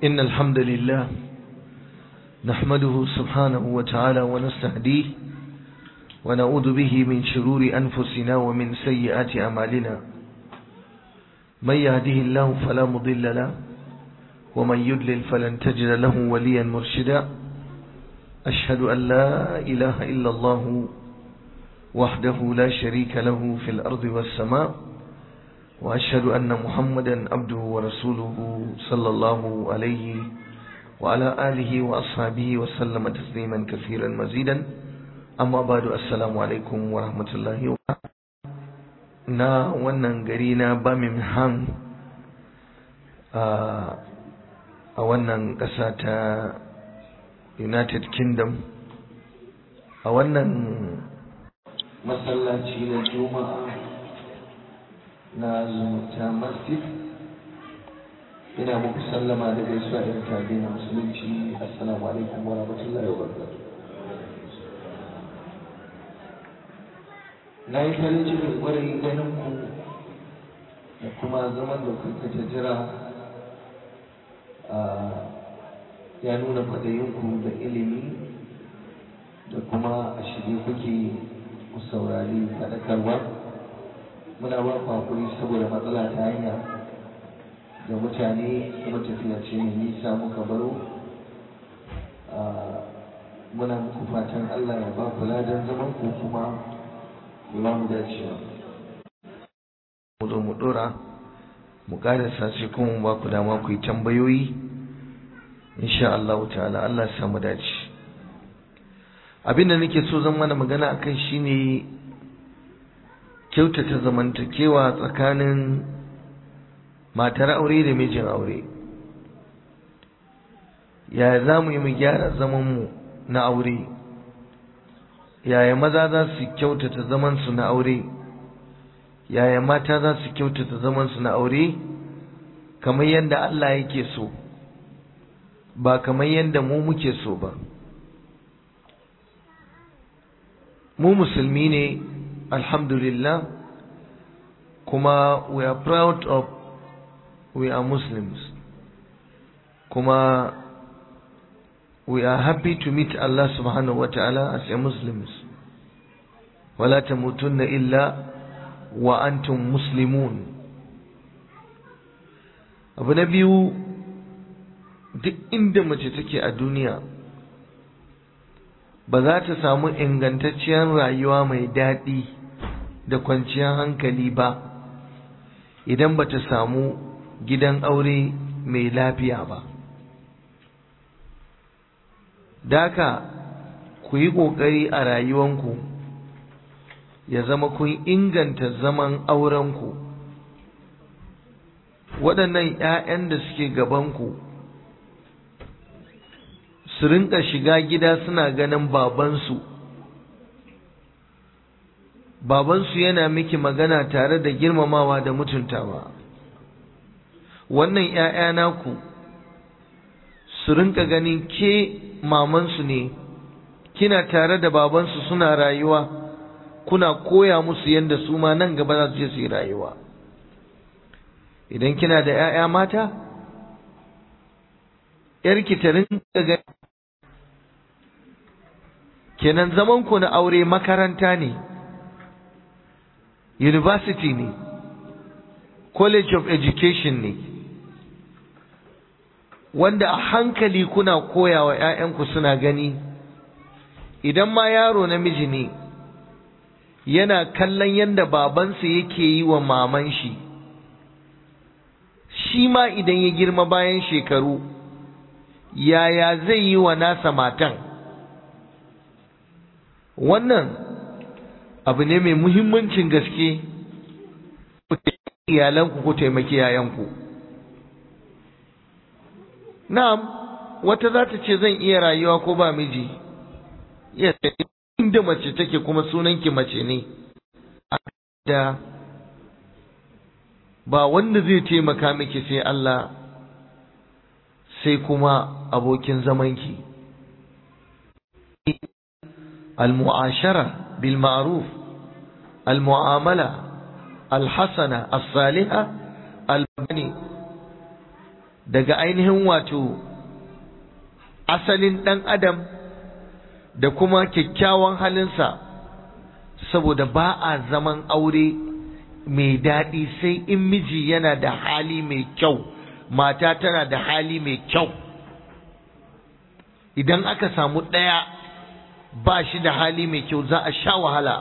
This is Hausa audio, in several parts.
إن الحمد لله نحمده سبحانه وتعالى ونستهديه ونعوذ به من شرور أنفسنا ومن سيئات أعمالنا من يهده الله فلا مضل له ومن يدلل فلن تجد له وليا مرشدا أشهد أن لا إله إلا الله وحده لا شريك له في الأرض والسماء وأشهد أن محمدا عبده ورسوله صلى الله عليه وعلى آله وأصحابه وسلم تسليما كثيرا مزيدا أما بعد السلام عليكم ورحمة الله وبركاته na wannan gari na Birmingham a wannan ƙasa ta United Kingdom a wannan masallaci na Juma'a na zumunta masjid ina muku sallama da gaisuwa da tabi na musulunci assalamu alaikum wa rahmatullahi wa barakatuh na yi farin cikin ƙwarai ganin ku da kuma zaman da kuka ta jira ya nuna kwaɗayinku da ilimi da kuma a shirye kuke ku saurari faɗakarwa muna ba ku hakuri saboda matsala ta hanya da mutane kuma tafiya ce mai nisa muka baro muna muku fatan Allah ya ba ku ladan zaman ku kuma ba mu dacewa mu zo mu dora mu karasa sai kuma ba ku dama ku yi tambayoyi insha Allah ta'ala Allah ya samu dace abinda nake so zan mana magana akan shine kyautata zamantakewa tsakanin matar aure da mijin aure yaya za mu yi mu gyara zamanmu na aure yaya maza za su kyautata zamansu na aure yaya mata za su kyautata zamansu na aure kamar yadda Allah yake so ba kamar yadda mu muke so ba mu musulmi ne alhamdulillah kuma we are proud of we are muslims kuma we are happy to meet Allah subhanahu wa ta'ala as a muslims wala tamutunna illa wa antum muslimun abu na biyu duk inda mace take a duniya ba za ta samu ingantacciyar rayuwa mai daɗi da kwanciyar hankali ba idan ba ta samu gidan aure mai lafiya ba daka ku yi ƙoƙari a rayuwanku ya zama kun inganta zaman aurenku waɗannan ‘ya'yan da suke gabanku su rinka shiga gida suna ganin babansu babansu yana miki magana tare da girmamawa da mutuntawa wannan ‘ya'ya naku su rinka ganin ke mamansu ne kina tare da babansu suna rayuwa kuna koya musu yadda su ma nan gaba za su je su yi rayuwa idan kina da ‘ya'ya mata ‘yarki ta rinka gani kenan zamanku na aure makaranta ne university ne college of education ne wanda a hankali kuna koya wa ‘ya'yanku suna gani idan ma yaro namiji ne yana kallon yadda babansa yake yi wa maman shi shi ma idan ya girma bayan shekaru yaya zai yi wa nasa matan wannan abu ne mai muhimmancin gaske ku iyalanku ku taimaki yayanku na'am wata za ta ce zan iya rayuwa ko ba miji yes inda mace take kuma sunanki mace ne da ba wanda zai taimaka miki sai Allah sai kuma abokin zamanki المعاشرة بالمعروف المعاملة الحسنة الصالحة البني daga ainihin wato asalin ɗan adam da kuma kyakkyawan halinsa saboda ba a zaman aure mai daɗi sai in miji yana da hali mai kyau mata tana da hali mai kyau idan aka samu ɗaya ba shi da hali mai kyau za a sha wahala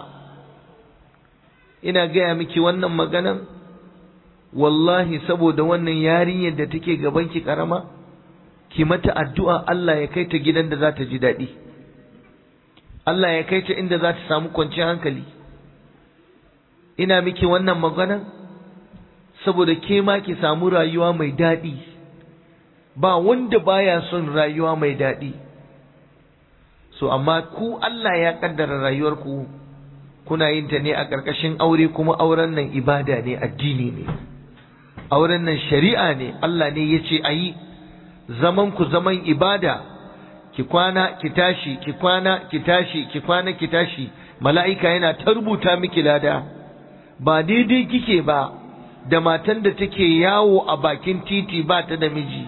ina gaya miki wannan maganan wallahi saboda wannan yarinyar da take gabanki karama ki mata addu'a Allah ya kai ta gidan da za ta ji daɗi Allah ya kai ta inda za ta samu kwanciyar hankali ina miki wannan maganan saboda ke ma ki samu rayuwa mai daɗi ba wanda baya son rayuwa mai daɗi so amma ku Allah ya kaddara rayuwarku kuna yin ta ne a ƙarƙashin aure kuma auren nan ibada ne addini ne auren nan shari'a ne Allah ne ya ce a yi zaman ku zaman ibada ki kwana ki tashi ki kwana ki tashi ki kwana ki tashi mala'ika yana ta rubuta miki lada ba daidai kike ba da matan da take yawo a bakin titi ba ta da miji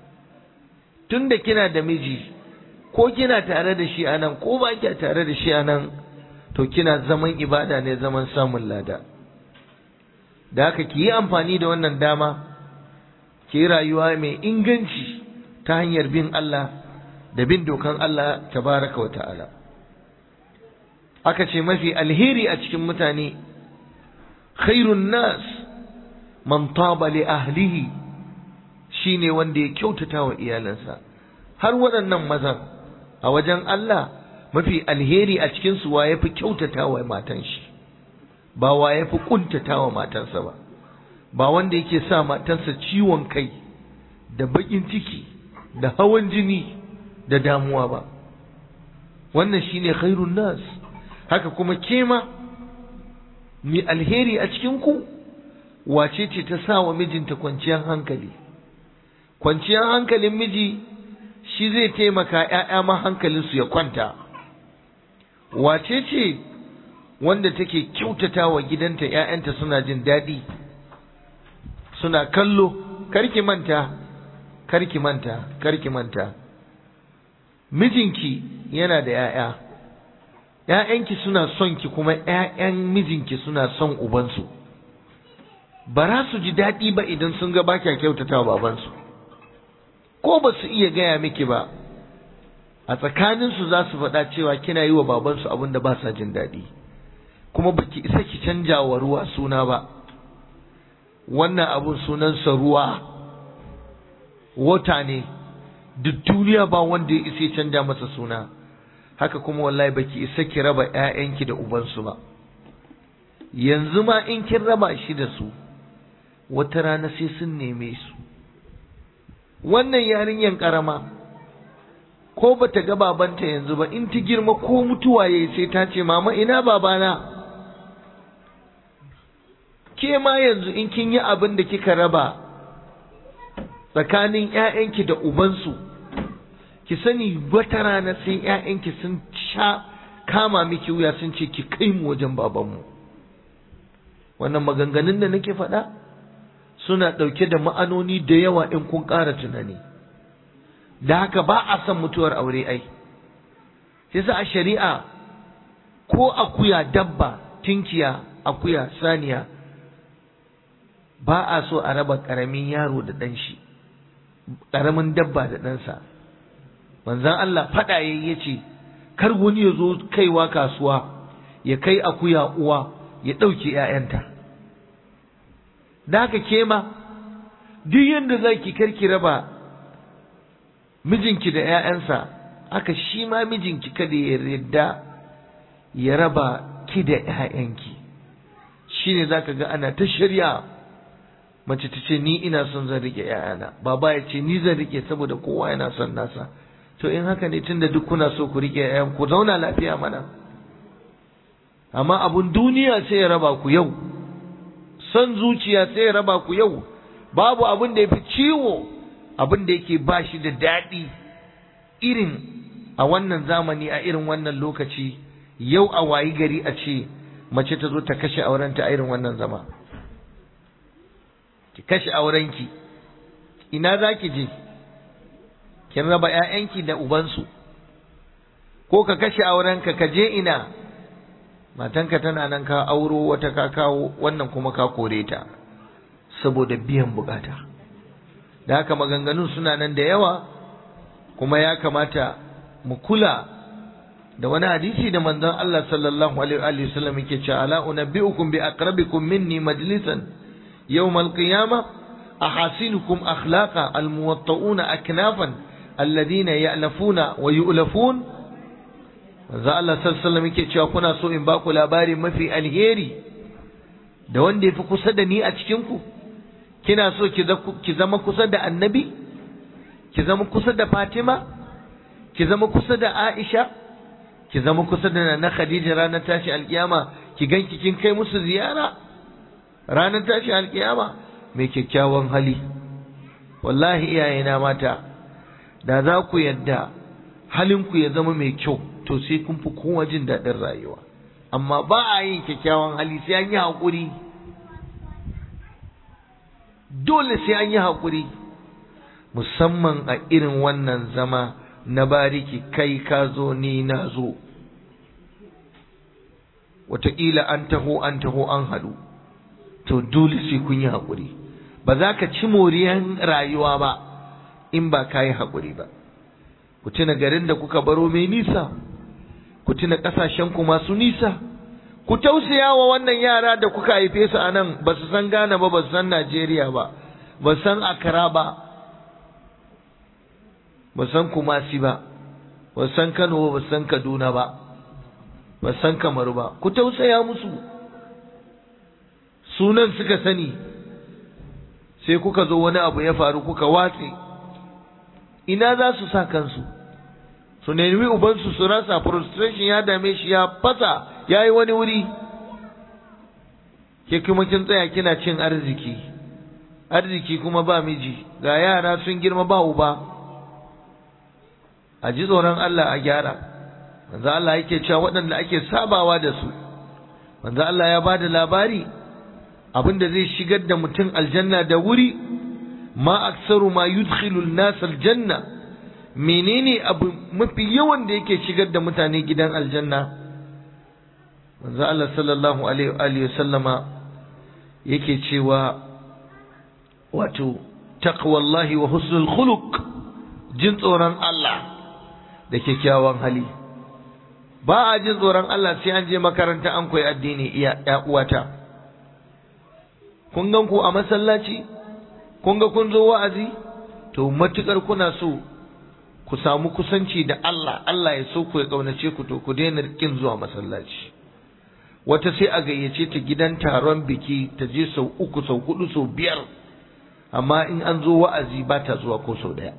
tunda kina da miji ko kina tare da shi anan ko ba kina tare da shi anan to kina zaman ibada ne zaman samun lada da haka ki yi amfani da wannan dama ki yi rayuwa mai inganci ta hanyar bin Allah da bin dokan Allah tabaraka wa ta'ala aka ce mafi alheri a cikin mutane khairun nas man taba li ahlihi shine wanda ya kyautata wa iyalansa har waɗannan mazan a wajen Allah mafi alheri a cikin su wa yafi kyautata wa matan shi ba wa yafi kuntata wa matansa ba ba wanda yake sa matansa ciwon kai da bakin ciki da hawan jini da damuwa ba wannan shine khairun nas haka kuma kema mi alheri a cikin ku wace ce ta sa wa mijinta kwanciyar hankali kwanciyar hankalin miji shi zai taimaka ‘ya'ya ma hankalinsu ya kwanta wace ce wanda take kyautata wa gidanta ‘ya'yanta suna jin daɗi suna kallo karki manta karki manta karki manta mijinki yana da ‘ya'ya ‘ya'yanki suna son ki kuma ‘ya'yan mijinki suna son ubansu ba za su ji daɗi ba idan sun ga ba kya kyautata wa babansu ko ba su iya gaya miki ba a tsakaninsu za su faɗa cewa kina yi wa babansu abin da ba sa jin daɗi kuma baki isa ki canja wa ruwa suna ba wannan abun sunansa ruwa wata ne duk duniya ba wanda ya isa canja masa suna haka kuma wallahi baki isa ki raba ƴaƴanki da ubansu ba yanzu ma in kin raba shi da su wata rana sai sun neme su wannan yarinyan karama ko bata ga babanta yanzu ba in ta girma ko mutuwa yayi sai ta ce mama ina babana ke ma yanzu in kin yi abin da kika raba tsakanin ƴaƴanki da ubansu ki sani wata rana sai ƴaƴanki sun sha kama miki wuya sun ce ki kai mu wajen babanmu wannan maganganun da nake faɗa suna ɗauke da ma'anoni da yawa in kun ƙara tunani da haka ba a son mutuwar aure ai yasa a shari'a ko akuya dabba tinkiya akuya saniya ba a so a raba ƙaramin yaro da ɗan shi ƙaramin dabba da ɗansa manzan Allah faɗa ya ce kar wani ya zo kaiwa kasuwa ya kai akuya uwa ya ɗauke ‘ya'yanta da haka ke ma duk yadda za ki karki raba mijinki da ‘ya'yansa haka shi ma mijinki kada ya yarda ya raba ki da ‘ya'yanki shi ne za ka ga ana ta shirya mace ta ce ni ina son zan rike ‘ya'yana baba ya ce ni zan rike saboda kowa yana son nasa to in haka ne tunda duk kuna so ku rike ‘ya'yan ku zauna lafiya mana amma abun duniya sai ya raba ku yau son zuciya sai ya raba ku yau babu abin da ya fi ciwo abin da yake ba shi da daɗi irin a wannan zamani a irin wannan lokaci yau a wayi gari a ce mace ta zo ta kashe aurenta a irin wannan zama ki kashe aurenki ina za ki je kin raba ‘ya'yanki da ubansu ko ka kashe aurenka ka je ina matanka tana nan ka auro wata ka kawo wannan kuma ka kore ta saboda biyan bukata da haka maganganun suna nan da yawa kuma ya kamata mu kula da wani hadisi da manzon Allah sallallahu alaihi wa sallam yake cewa ala unabbiukum bi aqrabikum minni majlisan yawm al-qiyamah ahasinukum akhlaqa al-muwatta'una aknafan alladhina ya'lafuna wa yu'lafun manzon Allah sallallahu alaihi wa sallam yake cewa kuna so in ba ku labari mafi alheri da wanda yafi kusa da ni a cikin ku kina so ki zama kusa da annabi ki zama kusa da Fatima ki zama kusa da Aisha ki zama kusa da na Khadija ranar tashi alkiyama ki ganki kin kai musu ziyara ranar tashi alkiyama mai kyakkyawan hali wallahi iyayena mata da za ku yadda halinku ya zama mai kyau to sai kun fi kowa jin daɗin rayuwa amma ba a yin kyakkyawan hali sai an yi haƙuri dole sai an yi haƙuri musamman a irin wannan zama na bariki kai ka zo ni na zo wataƙila an taho an taho an haɗu to dole sai kun yi haƙuri ba za ka ci moriyan rayuwa ba in ba ka yi haƙuri ba ku tuna garin da kuka baro mai nisa ku tuna ƙasashenku masu nisa ku tausaya wa wannan yara da kuka haife su a nan ba su san Ghana ba ba su san Najeriya ba ba san Accra ba ba san Kumasi ba ba san Kano ba san Kaduna ba ba san Kamaru ba ku tausaya musu sunan suka sani sai kuka zo wani abu ya faru kuka watse ina za su sa kansu su nemi ubansu su rasa frustration ya dame shi ya fasa ya yi wani wuri ke kuma kin tsaya kina cin arziki arziki kuma ba miji ga yara sun girma ba uba a ji tsoron Allah a gyara manzo Allah yake cewa waɗanda ake sabawa da su manzo Allah ya bada labari abinda zai shigar da mutum aljanna da wuri ma aksaru ma yudkhilu an-nas aljanna menene abu mafi yawan da yake shigar da mutane gidan aljanna manzo Allah sallallahu alaihi wa sallama yake cewa wato taqwallahi wa husnul khuluq jin tsoron Allah da kyakkyawan hali ba a jin tsoron Allah sai an je makaranta an koyi addini iya ya uwata kun gan ku a masallaci kun ga kun zo wa'azi to matukar kuna so ku samu kusanci da Allah Allah ya so ku ya kaunace ku to ku daina kin zuwa masallaci wata sai a gayyace ta gidan taron biki ta je sau uku sau hudu sau biyar amma in an zo wa'azi ba ta zuwa ko sau daya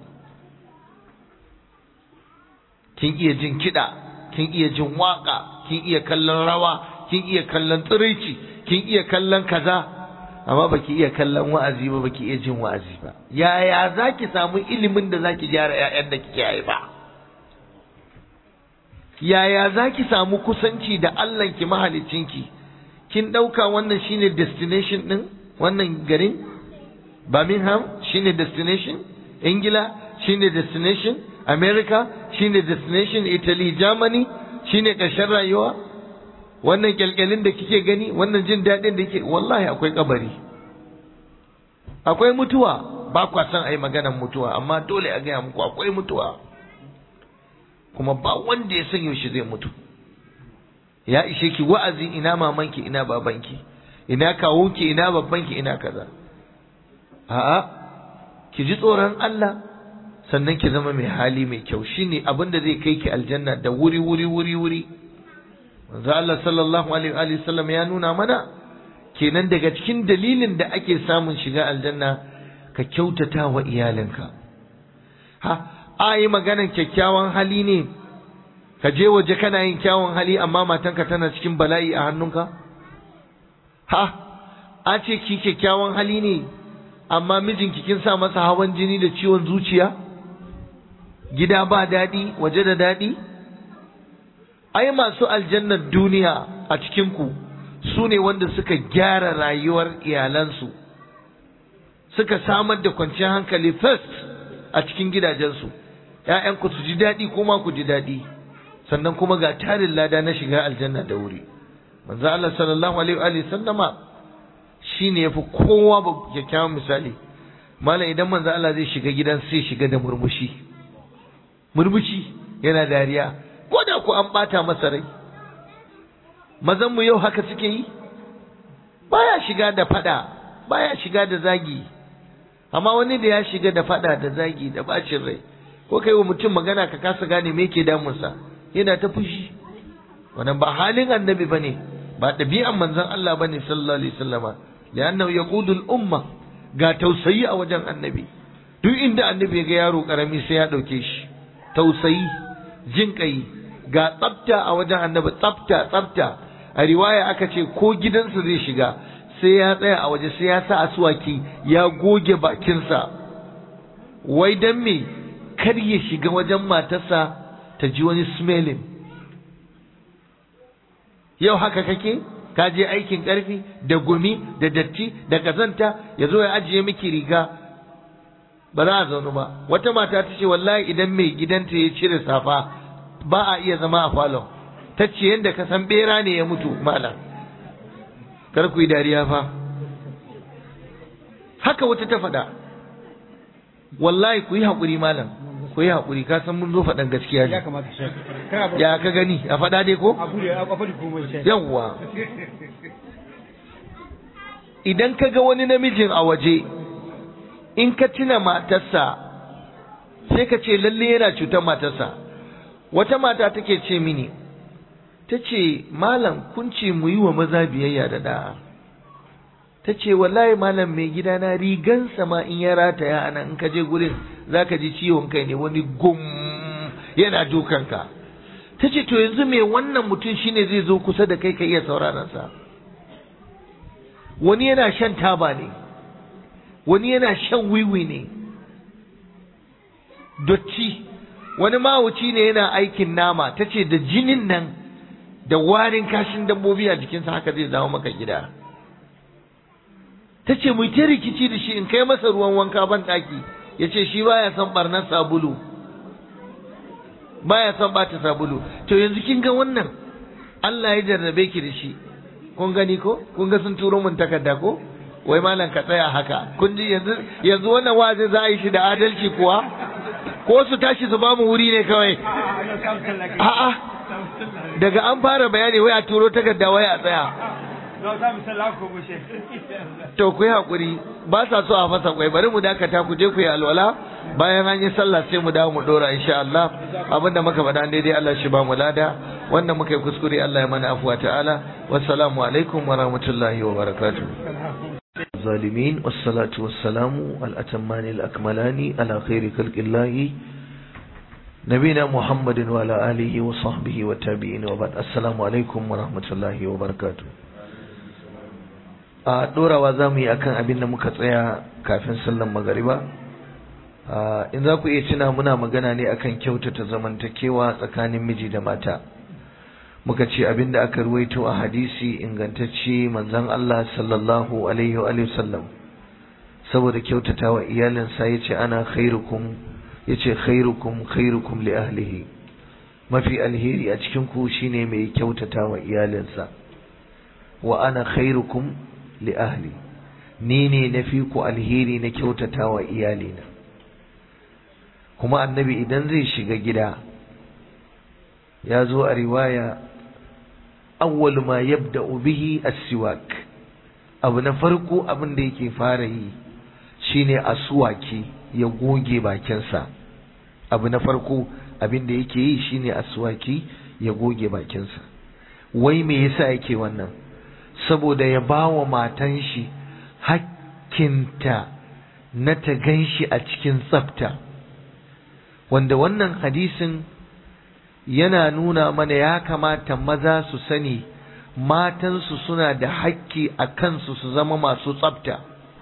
kin iya jin kiɗa kin iya jin waka kin iya kallon rawa kin iya kallon tsiraici kin iya kallon kaza amma baki iya kallon wa'azi ba baki iya jin wa'azi ba yaya zaki samu ilimin da zaki gyara ƴaƴan da kike haifa yaya zaki samu kusanci da Allah ki mahalicinki kin dauka wannan shine destination din wannan garin Birmingham shine destination Ingila shine destination America shine destination Italy Germany shine ƙarshen rayuwa wannan kyalkyalin da kike gani wannan jin daɗin da kike wallahi akwai kabari akwai mutuwa ba kwa san ai maganar mutuwa amma dole a gaya muku akwai mutuwa kuma ba wanda ya san yaushe zai mutu ya ishe ki wa'azi ina mamanki ina babanki ina kawunki ina babbanki ina kaza a'a ki ji tsoron Allah sannan ki zama mai hali mai kyau shine abin da zai kai ki aljanna da wuri wuri wuri wuri manzo Allah sallallahu alaihi wa sallam ya nuna mana kenan daga cikin dalilin da ake samun shiga aljanna ka kyautata wa iyalinka ha a yi maganar kyakkyawan hali ne ka je waje kana yin kyawun hali amma matanka tana cikin bala'i a hannunka ha a ce ki kyakkyawan hali ne amma mijinki kin sa masa hawan jini da ciwon zuciya gida ba daɗi waje da daɗi ai masu aljannar duniya a cikinku su ne wanda suka gyara rayuwar iyalansu suka samar da kwanciyar hankali first a cikin gidajensu ‘ya'yanku su ji daɗi kuma ku ji daɗi sannan kuma ga tarin lada na shiga aljanna da wuri manzo Allah sallallahu alaihi wa sallama shine yafi kowa ba kyakkyawan misali malam idan manzo Allah zai shiga gidan sai shiga da murmushi murmushi yana dariya ko da ku an bata masa rai mazan mu yau haka suke yi baya shiga da fada baya shiga da zagi amma wani da ya shiga da fada da zagi da bacin rai ko kai wa mutum magana ka kasa gane me yake damunsa yana ta fushi wannan ba halin annabi bane ba ɗabi'an manzon Allah bane sallallahu alaihi wasallama li'annahu yaqudul umma ga tausayi a wajen annabi duk inda annabi ya ga yaro karami sai ya dauke shi tausayi jin kai ga tsafta a wajen annabi tsafta tsafta a riwaya aka ce ko gidansa zai shiga sai ya tsaya a waje sai ya sa asuwaki ya goge bakinsa wai dan me kar ya shiga wajen matarsa ta ji wani smelling yau haka kake ka je aikin ƙarfi da gumi da datti da kazanta ya zo ya ajiye miki riga ba za a zaunu ba wata mata ta ce wallahi idan mai gidanta ya cire safa ba a iya zama a falon ta ce yadda ka san bera ne ya mutu malam kar ku yi dariya fa haka wata ta faɗa wallahi ku yi haƙuri malam ku yi haƙuri ka san mun zo faɗan gaskiya ne ya ka gani a faɗa dai ko yawwa idan ka ga wani namijin a waje in ka tuna matarsa sai ka ce lalle yana cutar matarsa wata mata take ce mini ta ce malam kun ce mu yi wa maza biyayya da da'a ta ce wallahi malam mai gidana rigansa ma in ya rataya ana in ka je gurin za ka ji ciwon kai ne wani gum yana dukanka ta ce to yanzu mai wannan mutum shine zai zo kusa da kai ka iya sauraronsa wani yana shan taba ne wani yana shan wiwi ne dotti wani mawuci ne yana aikin nama ta ce da jinin nan da warin kashin dabbobi a jikinsa haka zai zama maka gida ta ce mu ta rikici da shi in kai masa ruwan wanka ban ɗaki ya ce shi baya son barnar sabulu baya son bata sabulu to yanzu kin ga wannan Allah ya jarrabe ki da shi kun gani ko kun ga sun turo mun takarda ko wai malam ka tsaya haka kun ji yanzu yanzu wannan wazi za a yi shi da adalci kuwa ko su tashi su bamu wuri ne kawai a'a daga an fara bayani wai a turo takarda wai a tsaya to ku yi hakuri ba sa so a fasa kwai bari mu dakata ku je ku yi alwala bayan an yi sallah sai mu dawo mu dora insha Allah abinda muka faɗa daidai Allah shi ba mu lada wanda muka yi kuskure Allah ya mana afuwa ta'ala wassalamu alaikum wa rahmatullahi wa barakatuh الظالمين والصلاة والسلام الأتمان الأكملان على خير خلق الله نبينا محمد وعلى آله وصحبه والتابعين وبعد السلام عليكم ورحمة الله وبركاته a ɗorawa za mu yi akan abin da muka tsaya kafin sallan magariba in za ku iya tuna muna magana ne akan kyautata zamantakewa tsakanin miji da mata muka ce abin da aka ruwaito a hadisi ingantacce manzon Allah sallallahu alaihi wa sallam saboda kyautata wa iyalinsa ya ce ana khairukum ya ce khairukum khairukum li ahlihi mafi alheri a cikin ku shine mai kyautata wa iyalinsa wa ana khairukum li ahli ni ne na fi ku alheri na kyautata wa iyalina kuma annabi idan zai shiga gida ya zo a riwaya awwal ma yabda'u bihi as-siwak abu na farko abin da yake fara yi shine aswaki ya goge bakinsa abu na farko abin da yake yi shine aswaki ya goge bakinsa wai me yasa yake wannan saboda ya bawa matan shi hakkinta na ta ganshi a cikin tsafta wanda wannan hadisin yana nuna mana ya kamata maza su sani matansu suna da hakki a kansu su zama masu tsafta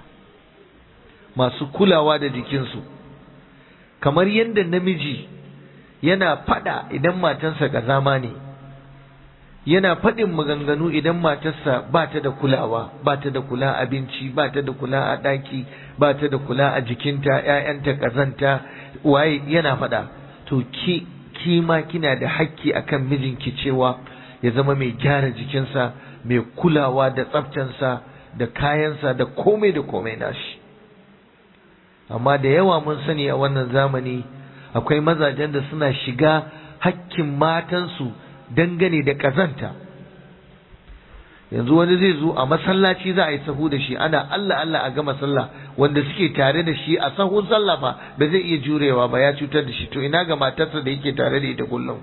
masu kulawa da jikinsu kamar yadda namiji yana fada idan matansa gazama ne yana faɗin maganganu idan matarsa ba ta da kulawa ba ta da kula abinci ba ta da kula a ɗaki ba ta da kula a jikinta ‘ya'yanta ƙazanta waye yana faɗa to ki ki ma kina da hakki akan mijinki cewa ya zama mai gyara jikinsa mai kulawa da tsaftansa da kayansa da komai da komai nashi amma da yawa mun sani a wannan zamani akwai mazajen da suna shiga hakkin matansu dangane da kazanta yanzu wani zai zo a masallaci za a yi sahu da shi ana Allah Allah a gama sallah wanda suke tare da shi a sahun sallah fa ba zai iya jurewa ba ya cutar da shi to ina ga matarsa da yake tare da ita kullum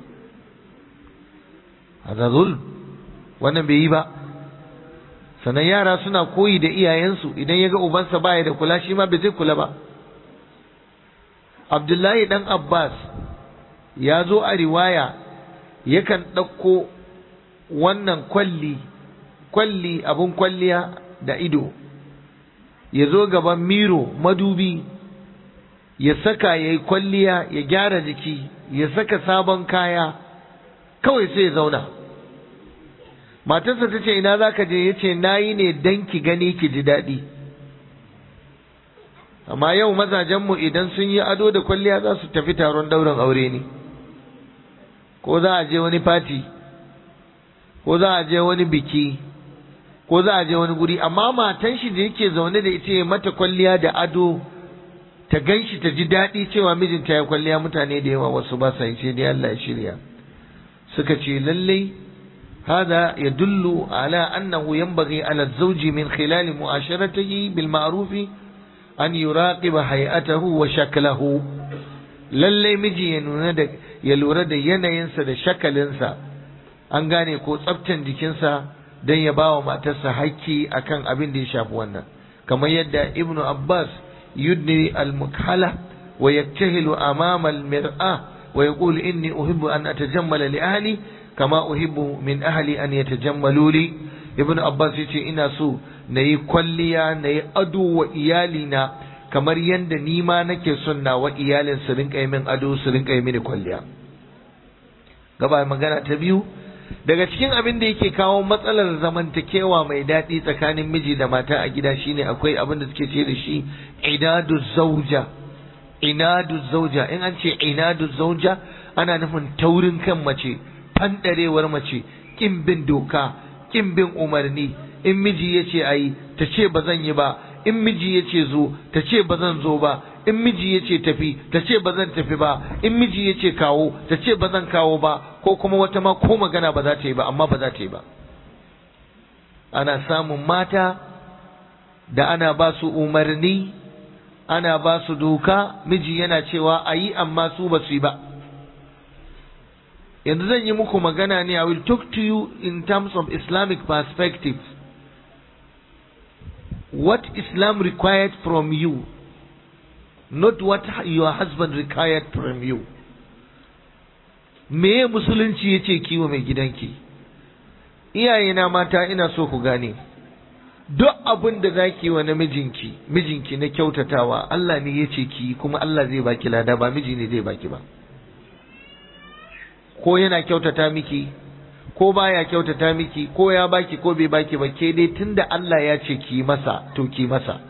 azazul wannan bai yi ba sannan yara suna koyi da iyayensu idan ya ga ubansa baya da kula shi ma bai zai kula ba Abdullahi dan Abbas ya zo a riwaya yakan ɗauko wannan kwalli kwalli abun kwalliya da ido ya zo gaban miro madubi ya saka ya yi kwalliya ya gyara jiki ya saka sabon kaya kawai sai ya zauna matarsa ta ce ina za ka je ya ce na yi ne don ki gani ki ji daɗi amma yau mazajenmu idan sun yi ado da kwalliya za su tafi taron daurin aure ne ko za a je wani fati ko za a je wani biki ko za a je wani guri amma matan shi da yake zaune da ita ya mata kwalliya da ado ta gan shi ta ji daɗi cewa mijinta ya kwalliya mutane da yawa wasu ba sa yi sai dai Allah ya shirya suka ce lallai هذا يدل على أنه ينبغي على الزوج من خلال معاشرته بالمعروف أن يراقب هيئته وشكله lallai miji ya nuna da ya lura da yanayinsa da shakalinsa an gane ko tsaftan jikinsa don ya bawa matarsa haƙƙi akan abin da ya shafi wannan kamar yadda ibnu abbas yudni al-mukhala wa yaktahilu amama al-mir'a wa yaqulu inni uhibbu an atajammala li ahli kama uhibbu min ahli an yatajammalu li ibnu abbas yace ina so nayi kwalliya nayi ado wa iyalina kamar yadda ni ma nake son nawa iyalin su rinka min ado su rinka yi mini kwalliya gaba magana ta biyu daga cikin abin da yake kawo matsalar zamantakewa mai daɗi tsakanin miji da mata a gida shine akwai abin da suke ce da shi inadu zauja inadu zauja in an ce inadu zauja ana nufin taurin kan mace fandarewar mace kin bin doka kin bin umarni in miji ya ce ayi ta ce ba zan yi ba in miji ya ce zo ta ce ba zan zo ba in miji ya ce tafi ta ce ba zan tafi ba in miji ya ce kawo ta ce ba zan kawo ba ko kuma wata ma ko magana ba za ta yi ba amma ba za ta yi ba ana samun mata da ana ba su umarni ana ba su doka miji yana cewa a yi amma su ba su yi ba yanzu zan yi muku magana ne I will talk to you in terms of Islamic perspective what Islam required from you, not what your husband required from you. Me musulunci ya ce kiwo mai gidanki, iyayena mata ina so ku gane, duk abin da za ki wa namijinki, mijinki na kyautatawa, Allah ne ya ce ki kuma Allah zai baki lada ba miji ne zai baki ba. Ko yana kyautata miki, ko baya kyautata miki ko ya baki ko bai baki ba ke dai tunda Allah ya ce ki masa to ki masa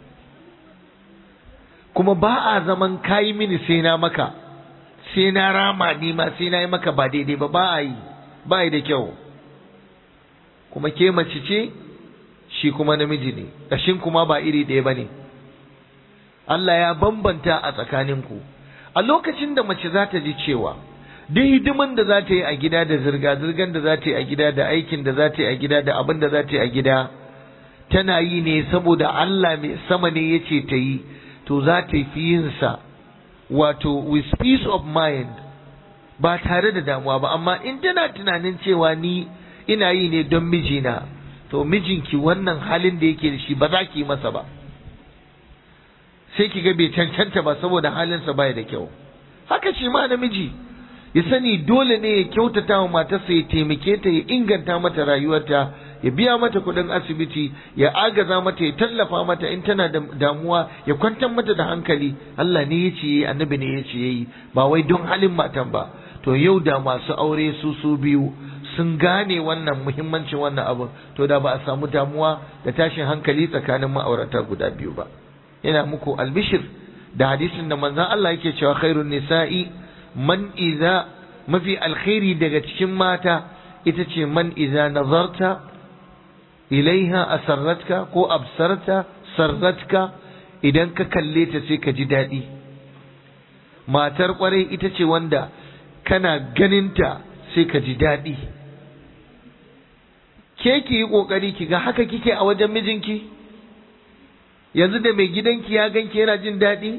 kuma ba a zaman kayi mini sai na maka sai na rama ni ma sai na yi maka ba daidai ba ba a yi ba yi da kyau kuma ke mace ce shi kuma namiji ne ƙashin kuma ba iri ɗaya ba ne Allah ya bambanta a tsakaninku a lokacin da mace za ta ji cewa duk hidiman da za ta yi a gida da zirga-zirgan da za ta yi a gida da aikin da za ta yi a gida da abin da za ta yi a gida tana yi ne saboda Allah mai sama ne ya ce ta yi to za ta fi yinsa wato with peace of mind ba tare da damuwa ba amma in tana tunanin cewa ni ina yi ne don mijina to mijinki wannan halin da yake da shi ba za ki yi masa ba sai ki ga bai cancanta ba saboda halinsa baya da kyau haka shi ma namiji ya sani dole ne ya kyautata wa matarsa ya taimake ta ya inganta mata rayuwarta ya biya mata kuɗin asibiti ya agaza mata ya tallafa mata in tana da damuwa ya kwantar mata da hankali Allah ne ya ce yayi annabi ne ya ce yayi ba wai don halin matan ba to yau da masu aure su su biyu sun gane wannan muhimmancin wannan abu to da ba a samu damuwa da tashin hankali tsakanin ma'aurata guda biyu ba yana muku albishir da hadisin da manzon Allah yake cewa khairun nisa'i man idza mafi alkhairi daga cikin mata ita ce man idza nazarta ilaiha asarratka ko absarta sarratka idan ka kalle ta sai ka ji daɗi matar kwarai ita ce wanda kana ganinta sai ka ji daɗi ke ki yi ƙoƙari ki ga haka kike a wajen mijinki yanzu da mai gidanki ya ganki yana jin daɗi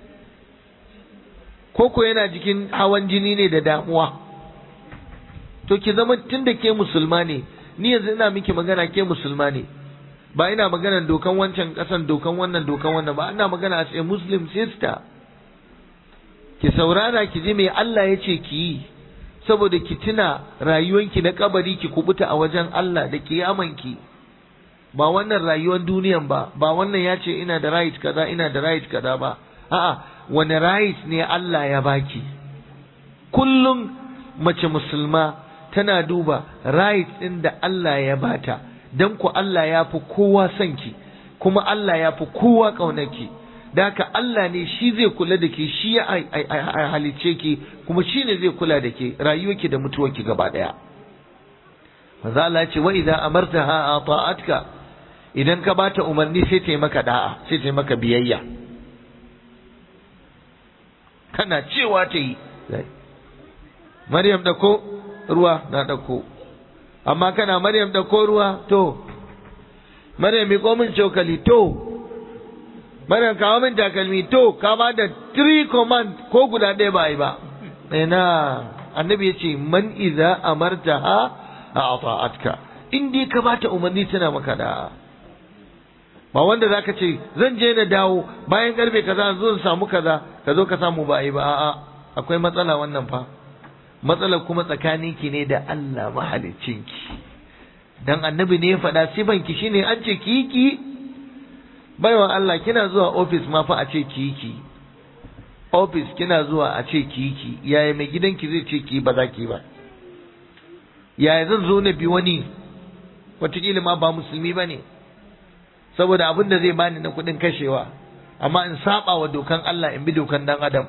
ko ko yana jikin hawan jini ne da damuwa to ki zama tun da ke musulma ne ni yanzu ina miki magana ke musulma ne ba ina magana dokan wancan kasan dokan wannan dokan wannan ba ina magana as a muslim sister ki saurara ki ji me Allah ya ce ki yi saboda ki tuna rayuwanki na kabari ki kubuta a wajen Allah da kiyamanki ba wannan rayuwar duniyan ba ba wannan ya ce ina da right kaza ina da right kaza ba a'a wani right ne Allah ya baki kullum mace musulma tana duba right ɗin da Allah ya bata dan ku Allah ya fi kowa son ki kuma Allah ya fi kowa ƙaunarki da haka Allah ne shi zai kula da ke shi ya halice ki kuma shi ne zai kula da ke rayuwarki da mutuwarki gaba ɗaya manzo Allah ya ce wa idza amartaha ata'atka idan ka bata umarni sai ta yi maka da'a sai ta yi maka biyayya kana cewa ta yi Maryam da ko ruwa na ɗauko amma kana Maryam da ko ruwa to Maryam mi min cokali to Maryam kawo min takalmi to ka ba da three command ko guda ɗaya ba yi ba ina annabi ya ce man iza amartaha a ata'atka in dai ka bata umarni tana maka da ba wanda zaka ce zan je na dawo bayan karfe kaza zo in samu kaza ka zo ka samu ba yi ba a'a akwai matsala wannan fa matsalar kuma tsakaninki ne da Allah mahaliccinki dan annabi ne ya faɗa sifanki shine an ce ki ki baiwa Allah kina zuwa office ma fa a ce ki ki office kina zuwa a ce ki ki yaya mai gidanki zai ce ki ba za ki ba yaya zan zo na bi wani wataƙila ma ba musulmi ba ne saboda abin da zai bani na kuɗin kashewa amma in saba wa dokan Allah in bi dokan dan adam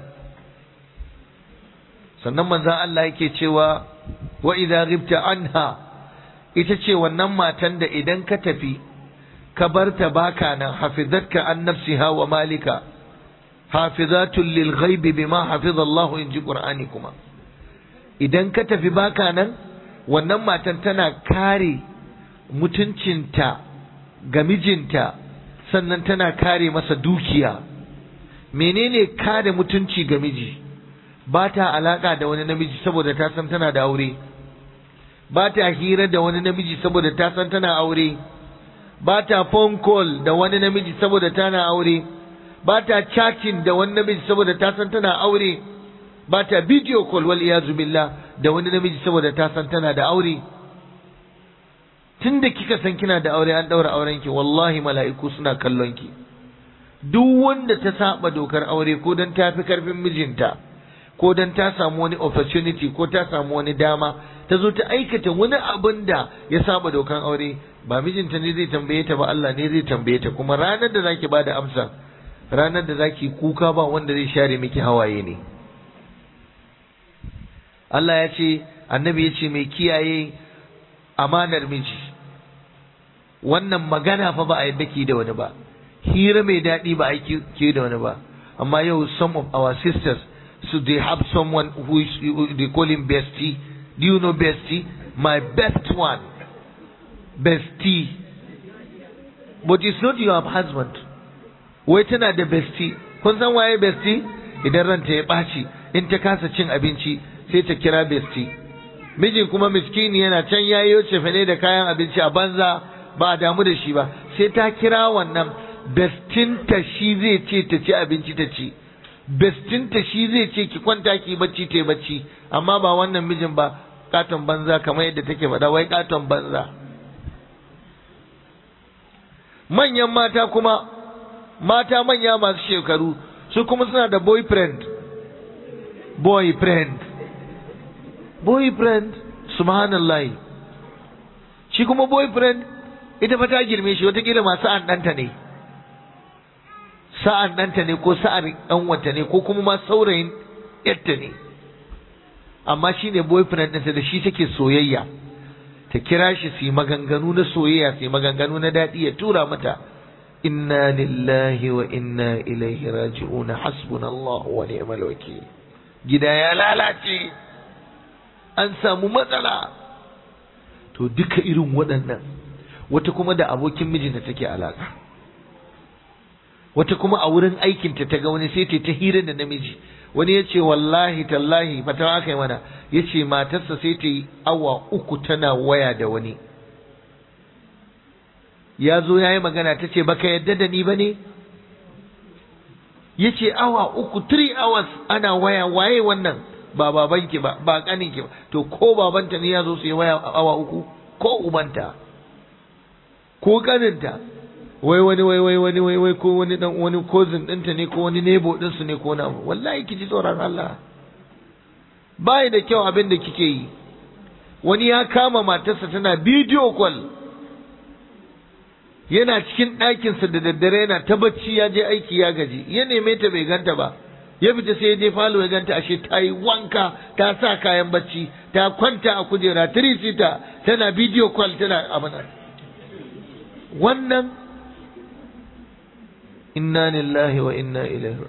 sannan manzan Allah yake cewa wa idza ghibta anha ita ce wannan matan da idan ka tafi ka barta baka nan hafizatka an nafsiha wa malika hafizatul lil ghaibi bima hafiza Allah in ji Qur'ani kuma idan ka tafi baka nan wannan matan tana kare mutuncinta ga mijinta sannan tana kare masa dukiya menene kare mutunci ga miji ba ta alaka da wani namiji saboda ta san tana da aure ba ta hira da wani namiji saboda ta san tana aure ba ta phone call da wani namiji saboda tana aure ba ta chatting da wani namiji saboda ta san tana aure ba ta video call wal iyazu billah da wani namiji saboda ta san tana da aure tunda kika san kina da aure an daura auren ki wallahi mala'iku suna kallon ki duk wanda ta saba dokar aure ko dan ta fi karfin mijinta ko dan ta samu wani opportunity ko ta samu wani dama ta zo ta aikata wani abin da ya saba dokan aure ba mijinta ne zai tambaye ta ba Allah ne zai tambaye ta kuma ranar da zaki bada amsa ranar da zaki kuka ba wanda zai share miki hawaye ne Allah ya ce annabi ya ce mai kiyaye amanar miji wannan magana fa ba a yadda ki da wani ba hira mai daɗi ba a yi da wani ba amma yau some of our sisters so they have someone who is they call him bestie do you know bestie my best one bestie but it's not your husband wai tana da bestie kun san waye bestie idan ranta ya ɓaci in ta kasa cin abinci sai ta kira bestie mijin kuma miskini yana can yayi cefane da kayan abinci a banza ba a damu da shi ba sai ta kira wannan bestinta shi zai ce ta ci abinci ta ci bestinta shi zai ce ki kwanta ki bacci ta bacci amma ba wannan mijin ba katon banza kamar yadda take faɗa wai katon banza manyan mata kuma mata manya masu shekaru su kuma suna da boyfriend boyfriend boyfriend subhanallahi shi kuma boyfriend ita fa ta girme shi watakila ma sa'an ɗanta ne sa'an ɗanta ne ko sa'ar ɗanwata ne ko kuma ma saurayin yadda ne amma shi ne boyfriend ɗinta da shi take soyayya ta kira shi su yi maganganu na soyayya su yi maganganu na daɗi ya tura mata inna lillahi wa inna ilaihi raji'un hasbunallahu wa ni'mal wakil gida ya lalace an samu matsala to duka irin waɗannan wata kuma da abokin mijinta take alaka wata kuma a wurin aikinta ta ga wani sai ta hira da namiji wani ya ce wallahi tallahi fata aka yi mana ya ce matarsa sai ta yi awa uku tana waya da wani ya zo ya yi magana ta ce baka yadda da ni ba ne ya ce awa uku 3 hours ana waya waye wannan ba babanki ba ba kaninki ba to ko babanta ne ya zo su yi waya awa uku ko ubanta ko kaninta wai wani wai wai wani wai wai ko wani dan wani cousin ɗinta ne ko wani neighbor ɗinsu ne ko na wallahi ki ji tsoron Allah bai da kyau abin da kike yi wani ya kama matarsa tana video call yana cikin ɗakinsa da daddare yana ta bacci ya je aiki ya gaji ya neme ta bai ganta ba ya fita sai ya je falo ya ganta ashe ta yi wanka ta sa kayan bacci ta kwanta a kujera tirisita tana video call tana abin wannan inna lillahi wa inna ilaihi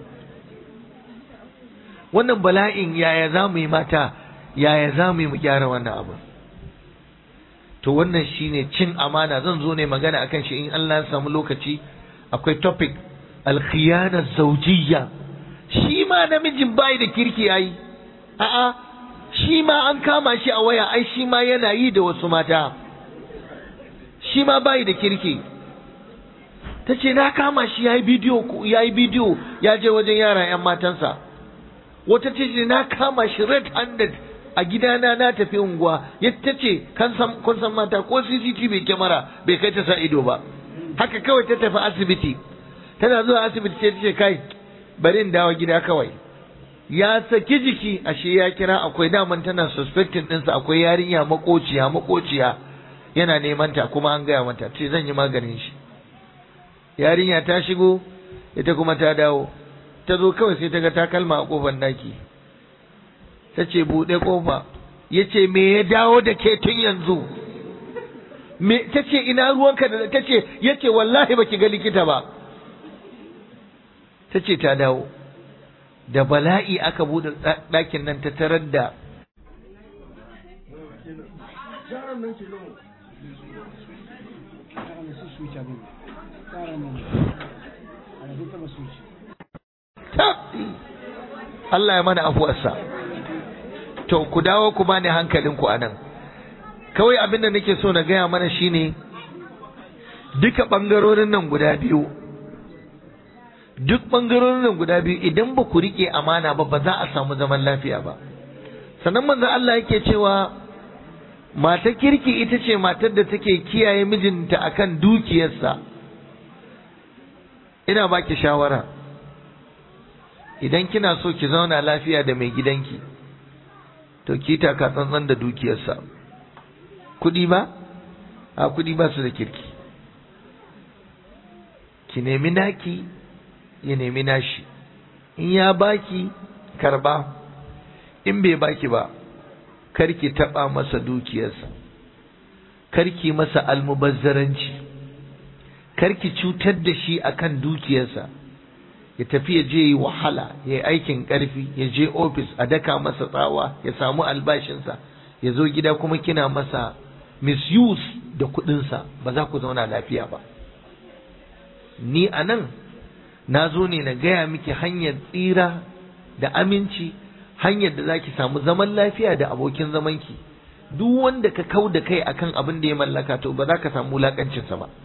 wannan bala'in yaya za mu yi mata yaya za mu yi mu gyara wannan abu to wannan shine cin amana zan zo ne magana akan shi in Allah ya samu lokaci akwai topic al-khiyana zawjiyya shi ma namijin bai da kirki ai a'a shi ma an kama shi a waya ai shi ma yana yi da wasu mata shi ma bai da kirki ta ce na kama shi ya yi bidiyo ya yi bidiyo ya je wajen yara 'yan matansa wata ce na kama shi red handed a gidana na tafi unguwa ya ta ce kun san mata ko cctv kyamara bai kai ta sa ido ba haka kawai ta tafi asibiti tana zuwa asibiti ce ta ce kai bari in dawo gida kawai ya saki jiki ashe ya kira akwai daman tana suspecting ɗinsa akwai yarinya makociya makociya yana neman ta kuma an gaya mata ce zan yi maganin shi yarinya ta shigo ita kuma ta dawo ta zo kawai sai ta ga takalma a kofar daki ta ce buɗe kofa ya ce me ya dawo da ke tun yanzu me ta ce ina ruwanka da ta ce ya ce wallahi baki ga likita ba ta ce ta dawo da bala'i aka buɗe ɗakin nan ta tarar da Allah ya mana afuwarsa to ku dawo ku bani hankalinku a nan kawai abin da nake so na gaya mana shine duka ɓangarorin nan guda biyu duk ɓangarorin nan guda biyu idan ba ku riƙe amana ba ba za a samu zaman lafiya ba sannan manzo Allah yake cewa matar kirki ita ce matar da take kiyaye mijinta akan dukiyarsa ina baki shawara idan kina so ki zauna lafiya da mai gidanki to ki taka tsantsan da dukiyarsa kuɗi ba a kuɗi ba su da kirki ki nemi naki ya nemi nashi in ya baki karba in bai baki ba karki taɓa masa dukiyarsa karki masa almubazzaranci karki cutar da shi akan dukiyarsa ya tafi ya je yi wahala ya yi aikin ƙarfi ya je ofis a daka masa tsawa ya samu albashinsa ya zo gida kuma kina masa misuse da kuɗinsa ba za ku zauna lafiya ba ni a nan na zo ne na gaya miki hanyar tsira da aminci hanyar da za ki samu zaman lafiya da abokin zamanki duk wanda ka kau da kai akan abin da ya mallaka to ba za ka samu wulaƙancinsa ba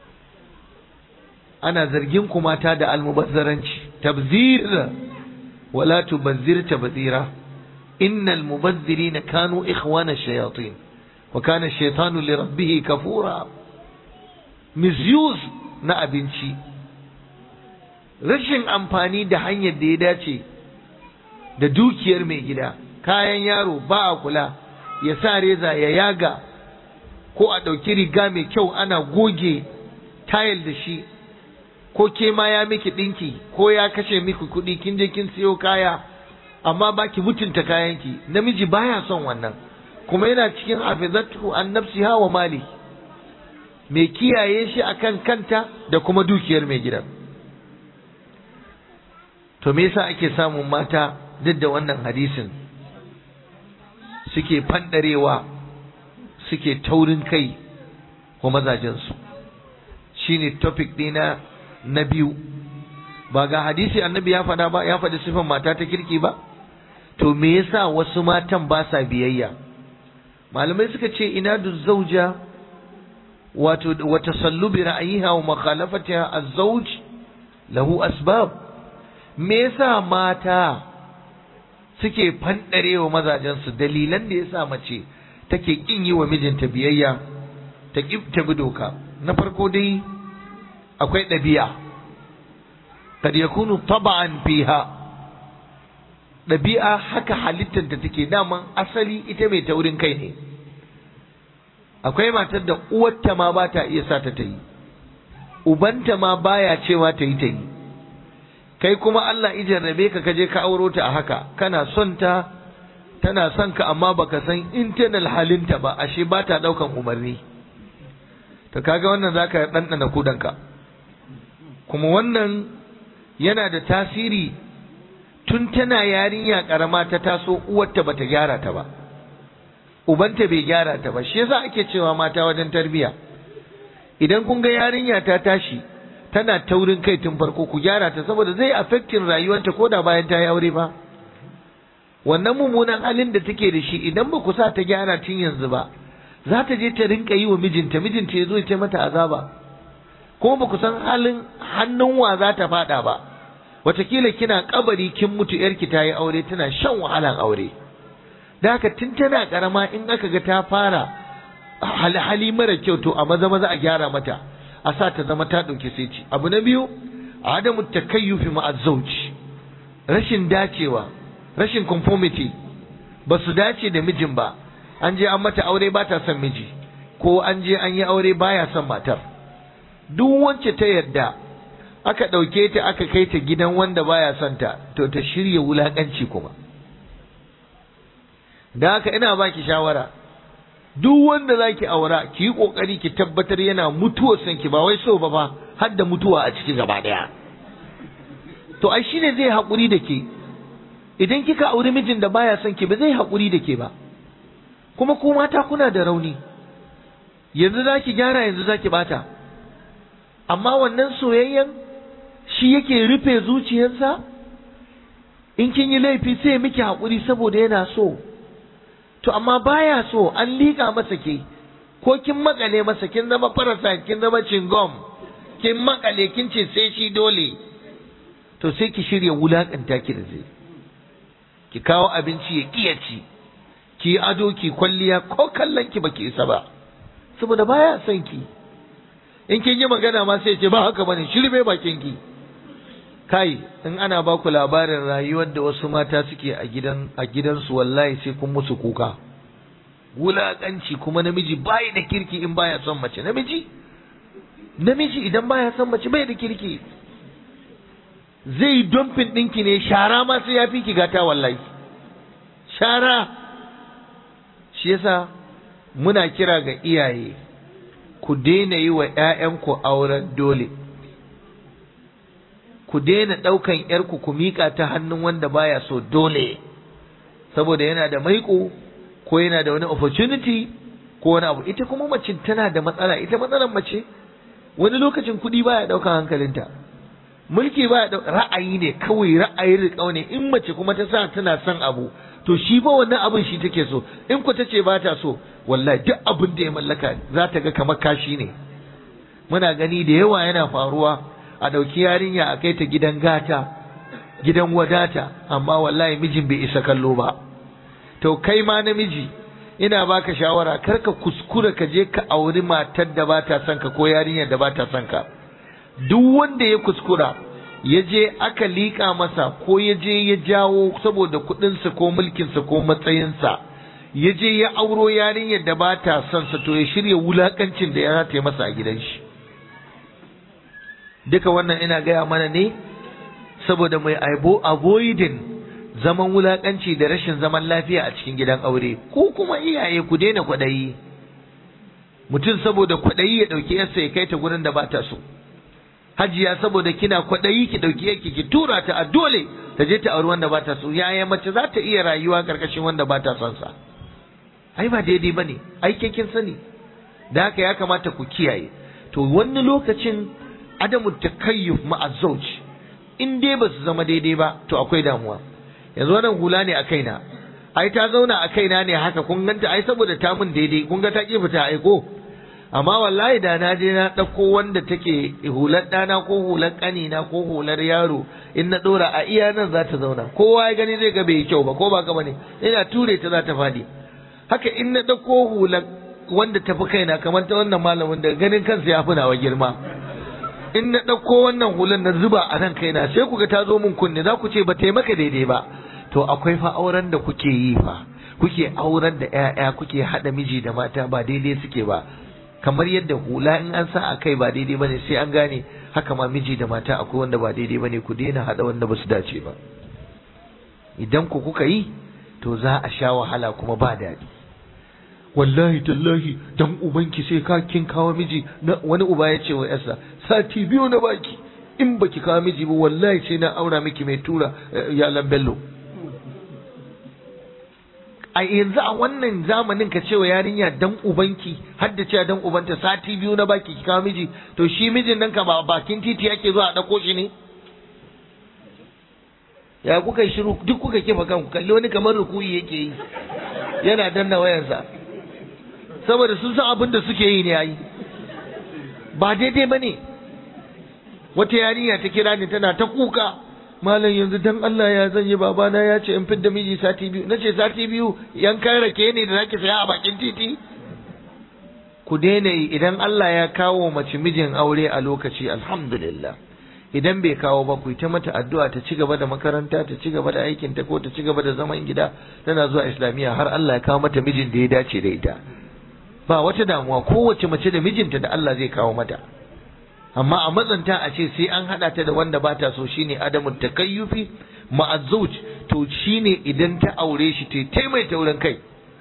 ana zargin ku mata da almubazzaranci tabzir wala tubazzir tabzira innal mubazzirina kanu ikhwana shayatin wa kana shaytanu li rabbih kafura misuse na abinci rashin amfani da hanyar da ya dace da dukiyar mai gida kayan yaro ba a kula ya sa reza ya yaga ko a ɗauki riga mai kyau ana goge tayil da shi ko ke ma ya miki ɗinki ko ya kashe miki kuɗi kin je kin siyo kaya amma ba ki mutunta kayanki namiji baya son wannan kuma yana cikin hafizatu an nafsiha wa mali mai kiyaye shi akan kanta da kuma dukiyar mai gidan to me yasa ake samun mata duk da wannan hadisin suke fandarewa suke taurin kai wa mazajensu shine topic dina na biyu ba ga hadisi annabi ya faɗa ba ya faɗi sifan mata ta kirki ba to me yasa wasu matan ba sa biyayya malamai suka ce ina da zauja wato wa tasallubi ra'ayiha wa mukhalafatiha az-zawj lahu asbab me yasa mata suke fandarewa mazajensu dalilan da yasa mace take kin yi wa mijinta biyayya ta ta bi doka na farko dai akwai ɗabi'a kad yakunu taba'an fiha ɗabi'a haka halittar da take daman asali ita mai taurin kai ne akwai matar da uwarta ma ba ta iya sa ta ta yi ubanta ma baya cewa ta yi ta yi kai kuma Allah ijarrabe ka kaje ka auro ta a haka kana son ta tana son ka amma baka san internal halinta ba ashe ba ta daukan umarni to kaga wannan zaka ɗanɗana kudanka kuma wannan yana da tasiri tun tana yarinya karama ta taso uwarta bata gyara ta ba ubanta bai gyara ta ba shi yasa ake cewa mata wajen tarbiya idan kun ga yarinya ta tashi tana taurin kai tun farko ku gyara ta saboda zai affectin rayuwarta ko da bayan ta yi aure ba wannan mummunan halin da take da shi idan ba ku sa ta gyara tun yanzu ba za ta je ta rinka yi wa mijinta mijinta ya zo ya mata azaba kuma ba ku san halin hannun wa za ta fada ba watakila kina kabari kin mutu yarki ta yi aure tana shan wahalan aure da haka tun tana karama in aka ga ta fara hali mara kyau to a maza maza a gyara mata a sa ta zama ta ɗauki sai ci abu na biyu adamu takayyufi ma'azzauj rashin dacewa rashin conformity ba su dace da mijin ba an je an mata aure ba ta son miji ko an je an yi aure baya son matar duk wacce ta yarda aka ɗauke ta aka kai ta gidan wanda baya son ta to ta shirya wulaƙanci kuma da haka ina baki shawara duk wanda zaki aura ki yi kokari ki tabbatar yana mutuwar son ki ba wai so ba fa har da mutuwa a ciki gaba daya to ai shine zai haƙuri da ke idan kika auri mijin da baya son ki ba zai haƙuri da ke ba kuma ku mata kuna da rauni yanzu zaki gyara yanzu zaki bata amma wannan soyayyen shi yake rufe zuciyarsa in kin yi laifi sai miki haƙuri saboda yana so to amma baya so an liƙa masa ke ko kin makale masa kin zama parasite kin zama cingom kin makale kin ce sai shi dole to sai ki shirya wulakanta ki da zai ki kawo abinci ya kiya ci ki ado ki kwalliya ko kallon ki baki isa ba saboda baya son ki in kin yi magana ma sai ce ba haka bane shirme bakin ki kai in ana ba ku labarin rayuwar da wasu mata suke a gidan a gidansu wallahi sai kun musu kuka wulaƙanci kuma namiji bai da kirki in baya son mace namiji namiji idan baya son mace bai da kirki zai domfin ɗinki ne shara ma sai ya fi ki gata wallahi shara shi yasa muna kira ga iyaye ku daina yi wa 'ya'yanku auren dole ku daina ɗaukan ‘yarku ku miƙa ta hannun wanda baya so dole, saboda yana da maiƙo ko yana da wani opportunity ko wani abu. Ita kuma mace tana da matsala, ita matsalar mace wani lokacin kuɗi baya ɗaukan hankalinta. Mulki baya ɗaukan ra'ayi ne kawai ra'ayin riƙau ne in mace kuma ta sa tana son abu to shi ba wannan abin shi take so in ku ta ce ba ta so wallahi duk abin da ya mallaka za ta ga kamar kashi ne. Muna gani da yawa yana faruwa a ɗauki yarinya a kai ta gidan gata gidan wadata amma wallahi mijin bai isa kallo ba to kai ma namiji ina baka shawara kar ka kuskura ka je ka auri matar da ba ta son ka ko yarinyar da ba ta son ka duk wanda ya kuskura ya je aka liƙa masa ko ya je ya jawo saboda kuɗinsa ko mulkinsa ko matsayinsa ya je ya auro yarinyar da ba ta son sa to ya shirya wulakancin da ya ta masa a gidan shi duka wannan ina gaya mana ne saboda mai aibo avoiding zaman wulakanci da rashin zaman lafiya a cikin gidan aure ko kuma iyaye ku daina kwaɗayi mutum saboda kwaɗayi ya ɗauki yarsa ya kai ta gurin da ba ta so hajiya saboda kina kwaɗayi ki ɗauki yarki ki tura ta a dole ta je ta auri wanda ba ta so yaya mace za ta iya rayuwa karkashin wanda ba ta son sa ai ba daidai ba ne ai kin sani da haka ya kamata ku kiyaye to wani lokacin adamu takayyuf ma'a zawj in dai ba su zama daidai ba to akwai damuwa yanzu wannan hula ne a kaina ai ta zauna a kaina ne haka kun ganta ai saboda ta mun daidai kun ga ta ki fita aiko amma wallahi da na je na ɗauko wanda take hular ɗana ko hular ƙanina ko hular yaro in na ɗora a iya nan za ta zauna kowa ya gani zai ga bai kyau ba ko ba ka bane ina ture ta za ta faɗi haka in na ɗauko hular wanda tafi kaina kamar ta wannan malamin da ganin kansa ya fi nawa girma in na ɗauko wannan hular na zuba a nan kaina sai ku ga ta zo min kunne za ku ce ba ta maka daidai ba to akwai fa auren da kuke yi fa kuke auren da ƴaƴa kuke haɗa miji da mata ba daidai suke ba kamar yadda hula in an sa a kai ba daidai bane sai an gane haka ma miji da mata akwai wanda ba daidai bane ku daina haɗa wanda ba su dace ba idan ku kuka yi to za a sha wahala kuma ba daɗi wallahi tallahi dan ubanki sai ka kin kawo miji na wani uba ya ce wa yarsa sati biyu na baki in baki kawo miji ba wallahi sai na aura miki mai tura yalan bello a yanzu a wannan zamanin ka cewa yarinya dan ubanki har da cewa dan ubanta sati biyu na baki ki kawo miji to shi mijin nan ka ba bakin titi yake zuwa a dauko shi ne ya kuka yi shiru duk kuka kifa kanku kalli wani kamar rukuyi yake yi yana danna wayansa saboda sun san abin da suke yi ne yayi ba daidai bane wata yarinya ta kira ni tana ta kuka malam yanzu dan Allah ya zan yi babana ya ce in fidda miji sati biyu nace sati biyu yankan rake ne da zaki saya a bakin titi ku daina yi idan Allah ya kawo mace mijin aure a lokaci alhamdulillah idan bai kawo ba ku ta mata addu'a ta ci gaba da makaranta ta ci gaba da aikin ta ko ta ci gaba da zaman gida tana zuwa islamiyya har Allah ya kawo mata mijin da ya dace da ita ba wata damuwa kowace mace da mijinta da Allah zai kawo mata amma a matsanta a ce sai an haɗa ta da wanda ba ta so shine adamu takayyufi ma'azzauj to shine idan ta aure shi ta ta mai taurin kai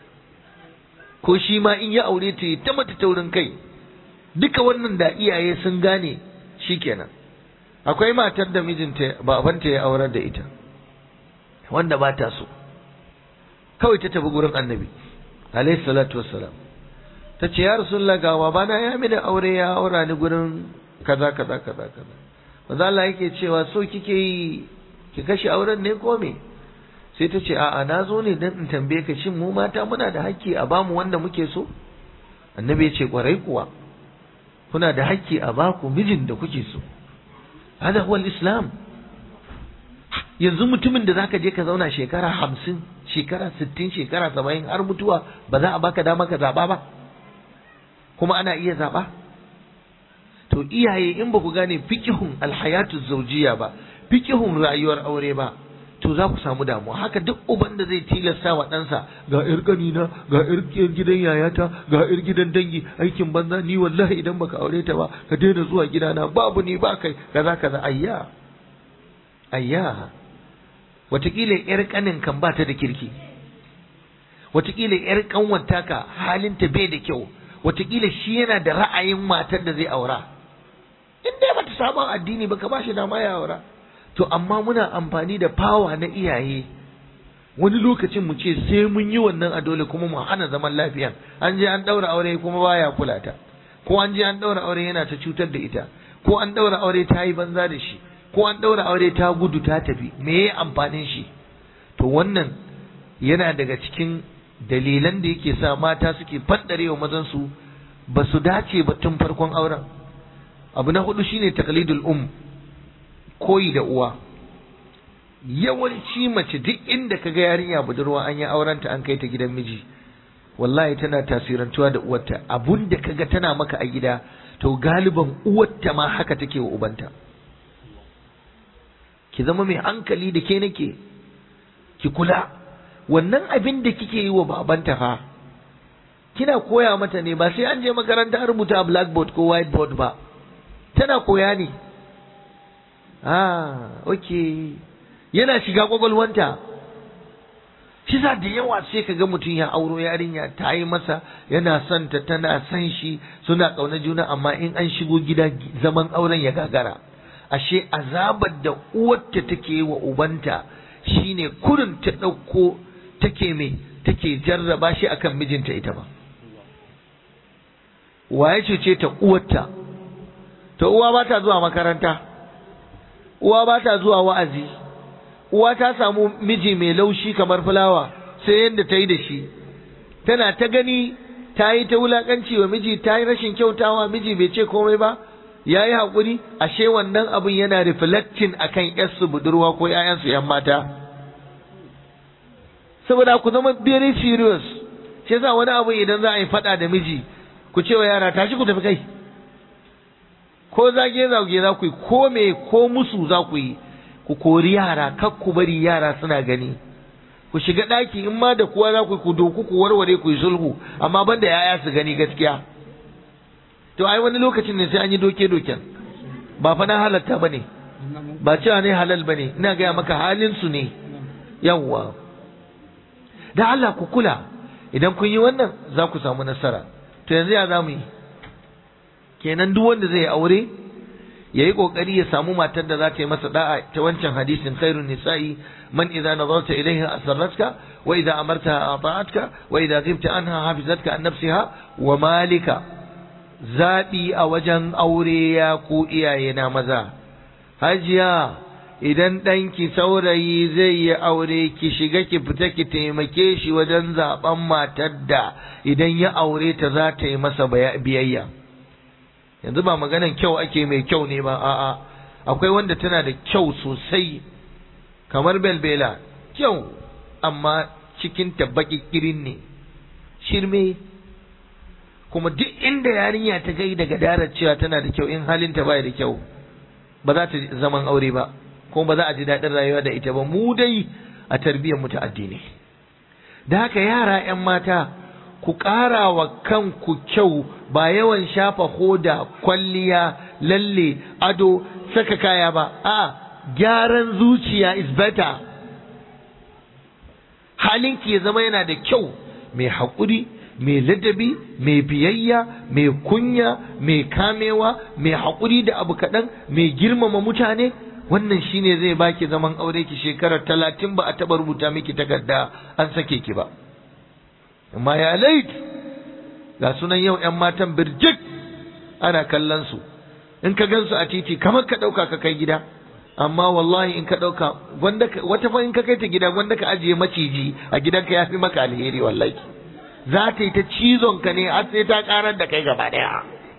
ko shi ma in ya aure ta ta mata taurin kai duka wannan da iyaye sun gane shikenan akwai matar da mijinta babanta ya aurar da ita wanda ba ta so kawai ta tafi gurin annabi alayhi salatu wassalam ta ce ya rasulullah ga babana ya mini aure ya aura ni gurin kaza kaza kaza kaza manzo Allah yake cewa so kike yi ki kashe auren ne ko me sai ta ce a'a na zo ne dan in tambaye ka shin mu mata muna da hakki a bamu wanda muke so annabi ya ce kwarai kuwa kuna da hakki a baku mijin da kuke so hada huwa islam yanzu mutumin da zaka je ka zauna shekara hamsin shekara sittin shekara saba'in har mutuwa ba za a baka dama ka zaba ba kuma ana iya zaba to iyaye in ba ku gane fikihun alhayatu zaujiya ba fikihun rayuwar aure ba to za ku samu damuwa haka duk uban da zai tilasta wa ɗansa ga ƴar ƙanina ga ƴar gidan yayata ga ƴar gidan dangi aikin banza ni wallahi idan baka aure ta ba ka daina zuwa gidana babu ni ba kai kaza kaza ayya ayya watakila ƴar ƙanin kan ba ta da kirki watakila ƴar ƙanwar taka halinta bai da kyau watakila shi yana da ra'ayin matar da zai aura in dai bata saba addini ba ka ba shi dama ya aura to amma muna amfani da fawa na iyaye wani lokacin mu ce sai mun yi wannan a dole kuma mu hana zaman lafiya an je an daura aure kuma baya kula ta ko an je an daura aure yana ta cutar da ita ko an daura aure ta yi banza da shi ko an daura aure ta gudu ta tafi me ya amfanin shi to wannan yana daga cikin dalilan da yake sa mata suke faddare wa mazan su ba su dace ba tun farkon auren abu na hudu shine taqlidul um koyi da uwa yawanci mace duk inda kaga yarinya budurwa an yi aurenta an kai ta gidan miji wallahi tana tasirantuwa da uwarta abun da kaga tana maka a gida to galiban uwarta ma haka take wa ubanta ki zama mai hankali da ke nake ki kula wannan abin da kike yi wa babanta fa kina koya mata ne ba sai an je makaranta an rubuta a blackboard ko whiteboard ba tana koya ne ah okay yana shiga kwakwalwanta shi za da yawa sai ka ga mutum ya auro yarinya ta yi masa yana son ta tana son shi suna ƙauna juna amma in an shigo gida zaman auren ya gagara ashe azabar da uwarta take wa ubanta shine kurin ta ɗauko take mai take jarraba shi akan mijinta ita ba waye cuce ta uwarta ta uwa ba ta zuwa makaranta uwa ba ta zuwa wa'azi uwa ta samu miji mai laushi kamar fulawa sai yadda ta yi da shi tana ta gani ta yi ta wulakanci wa miji ta yi rashin kyautawa miji bai ce komai ba ya yi haƙuri ashe wannan abin yana reflecting akan yarsu budurwa ko 'ya'yansu 'yan mata saboda ku zama very serious shi yasa wani abu idan za a yi faɗa da miji ku ce wa yara tashi ku tafi kai ko zage zage za ku yi ko me ko musu za ku yi ku kori yara kar ku bari yara suna gani ku shiga ɗaki in ma da kuwa za ku ku doku ku warware ku yi sulhu amma banda yaya su gani gaskiya to ai wani lokacin ne sai an yi doke doken ba fa na halatta bane ba cewa ne halal bane ina gaya maka halin su ne yawwa da Allah ku kula idan kun yi wannan za ku samu nasara to yanzu ya za mu yi kenan duk wanda zai aure yayi kokari ya samu matar da za ta yi masa da'a ta wancan hadisin khairun nisa'i man idza nazarta ilayha asarratka wa idza amartaha ata'atka wa idza ghibta anha hafizatka an nafsiha wa malika zabi a wajen aure ya ku iyaye na maza hajiya idan ɗanki saurayi zai yi aure ki shiga ki fita ki taimake shi wajen zaben matar da idan ya aure ta za ta yi masa biyayya yanzu ba maganan kyau ake mai kyau ne ba a'a akwai wanda tana da kyau sosai kamar belbela kyau amma cikin baki kirin ne shirme kuma duk inda yarinya ta gai daga darar cewa tana da kyau in halinta baya da kyau ba za ta zaman aure ba kuma ba za a ji daɗin rayuwa da ita ba mu dai a tarbiyyar mu ta addini da haka yara 'yan mata ku ƙara wa kanku kyau ba yawan shafa hoda kwalliya lalle ado saka kaya ba a gyaran zuciya is better halinki ya zama yana da kyau mai haƙuri mai ladabi mai biyayya mai kunya mai kamewa mai haƙuri da abu kaɗan mai girmama mutane wannan shine zai baki zaman aure ki shekarar talatin ba a taɓa rubuta miki takarda an sake ki ba amma ya lait ga sunan yau ‘yan matan birjik ana kallon su in ka gan su a titi kamar ka ɗauka ka kai gida amma wallahi in ka ɗauka wata fa in ka kai ta gida gwanda ka ajiye maciji a gidanka ya fi maka alheri wallahi za ta yi ta cizon ka ne har sai ta karar da kai gaba ɗaya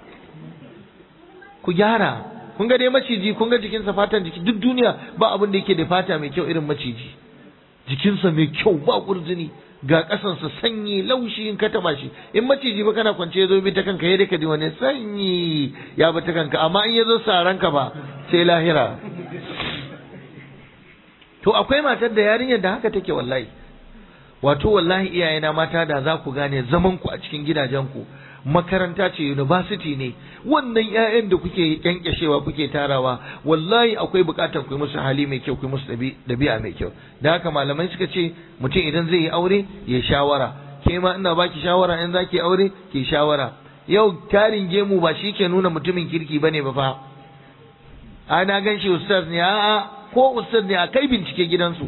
ku gyara kun ga dai maciji kun ga jikinsa fatan jiki duk duniya ba abin da yake da fata mai kyau irin maciji jikinsa mai kyau ba kurzuni ga ƙasansa sanyi laushi in ka taba shi in maciji ba kana kwance ya zo bi ta kanka ya ka ji wani sanyi ya bi ta kanka amma in ya zo saranka ba sai lahira to akwai matar da yarinyar da haka take wallahi wato wallahi iyayena mata da za ku gane zaman ku a cikin gidajenku makaranta ce university ne wannan ƴaƴan da kuke kyankyashewa kuke tarawa wallahi akwai buƙatar ku yi musu hali mai kyau ku yi musu ɗabi'a mai kyau da haka malamai suka ce mutum idan zai yi aure ya shawara ke ma ina baki shawara in zaki aure ki shawara yau tarin gemu ba shi ke nuna mutumin kirki bane ba fa a na gan shi ustaz ne a'a ko ustaz ne a kai bincike gidansu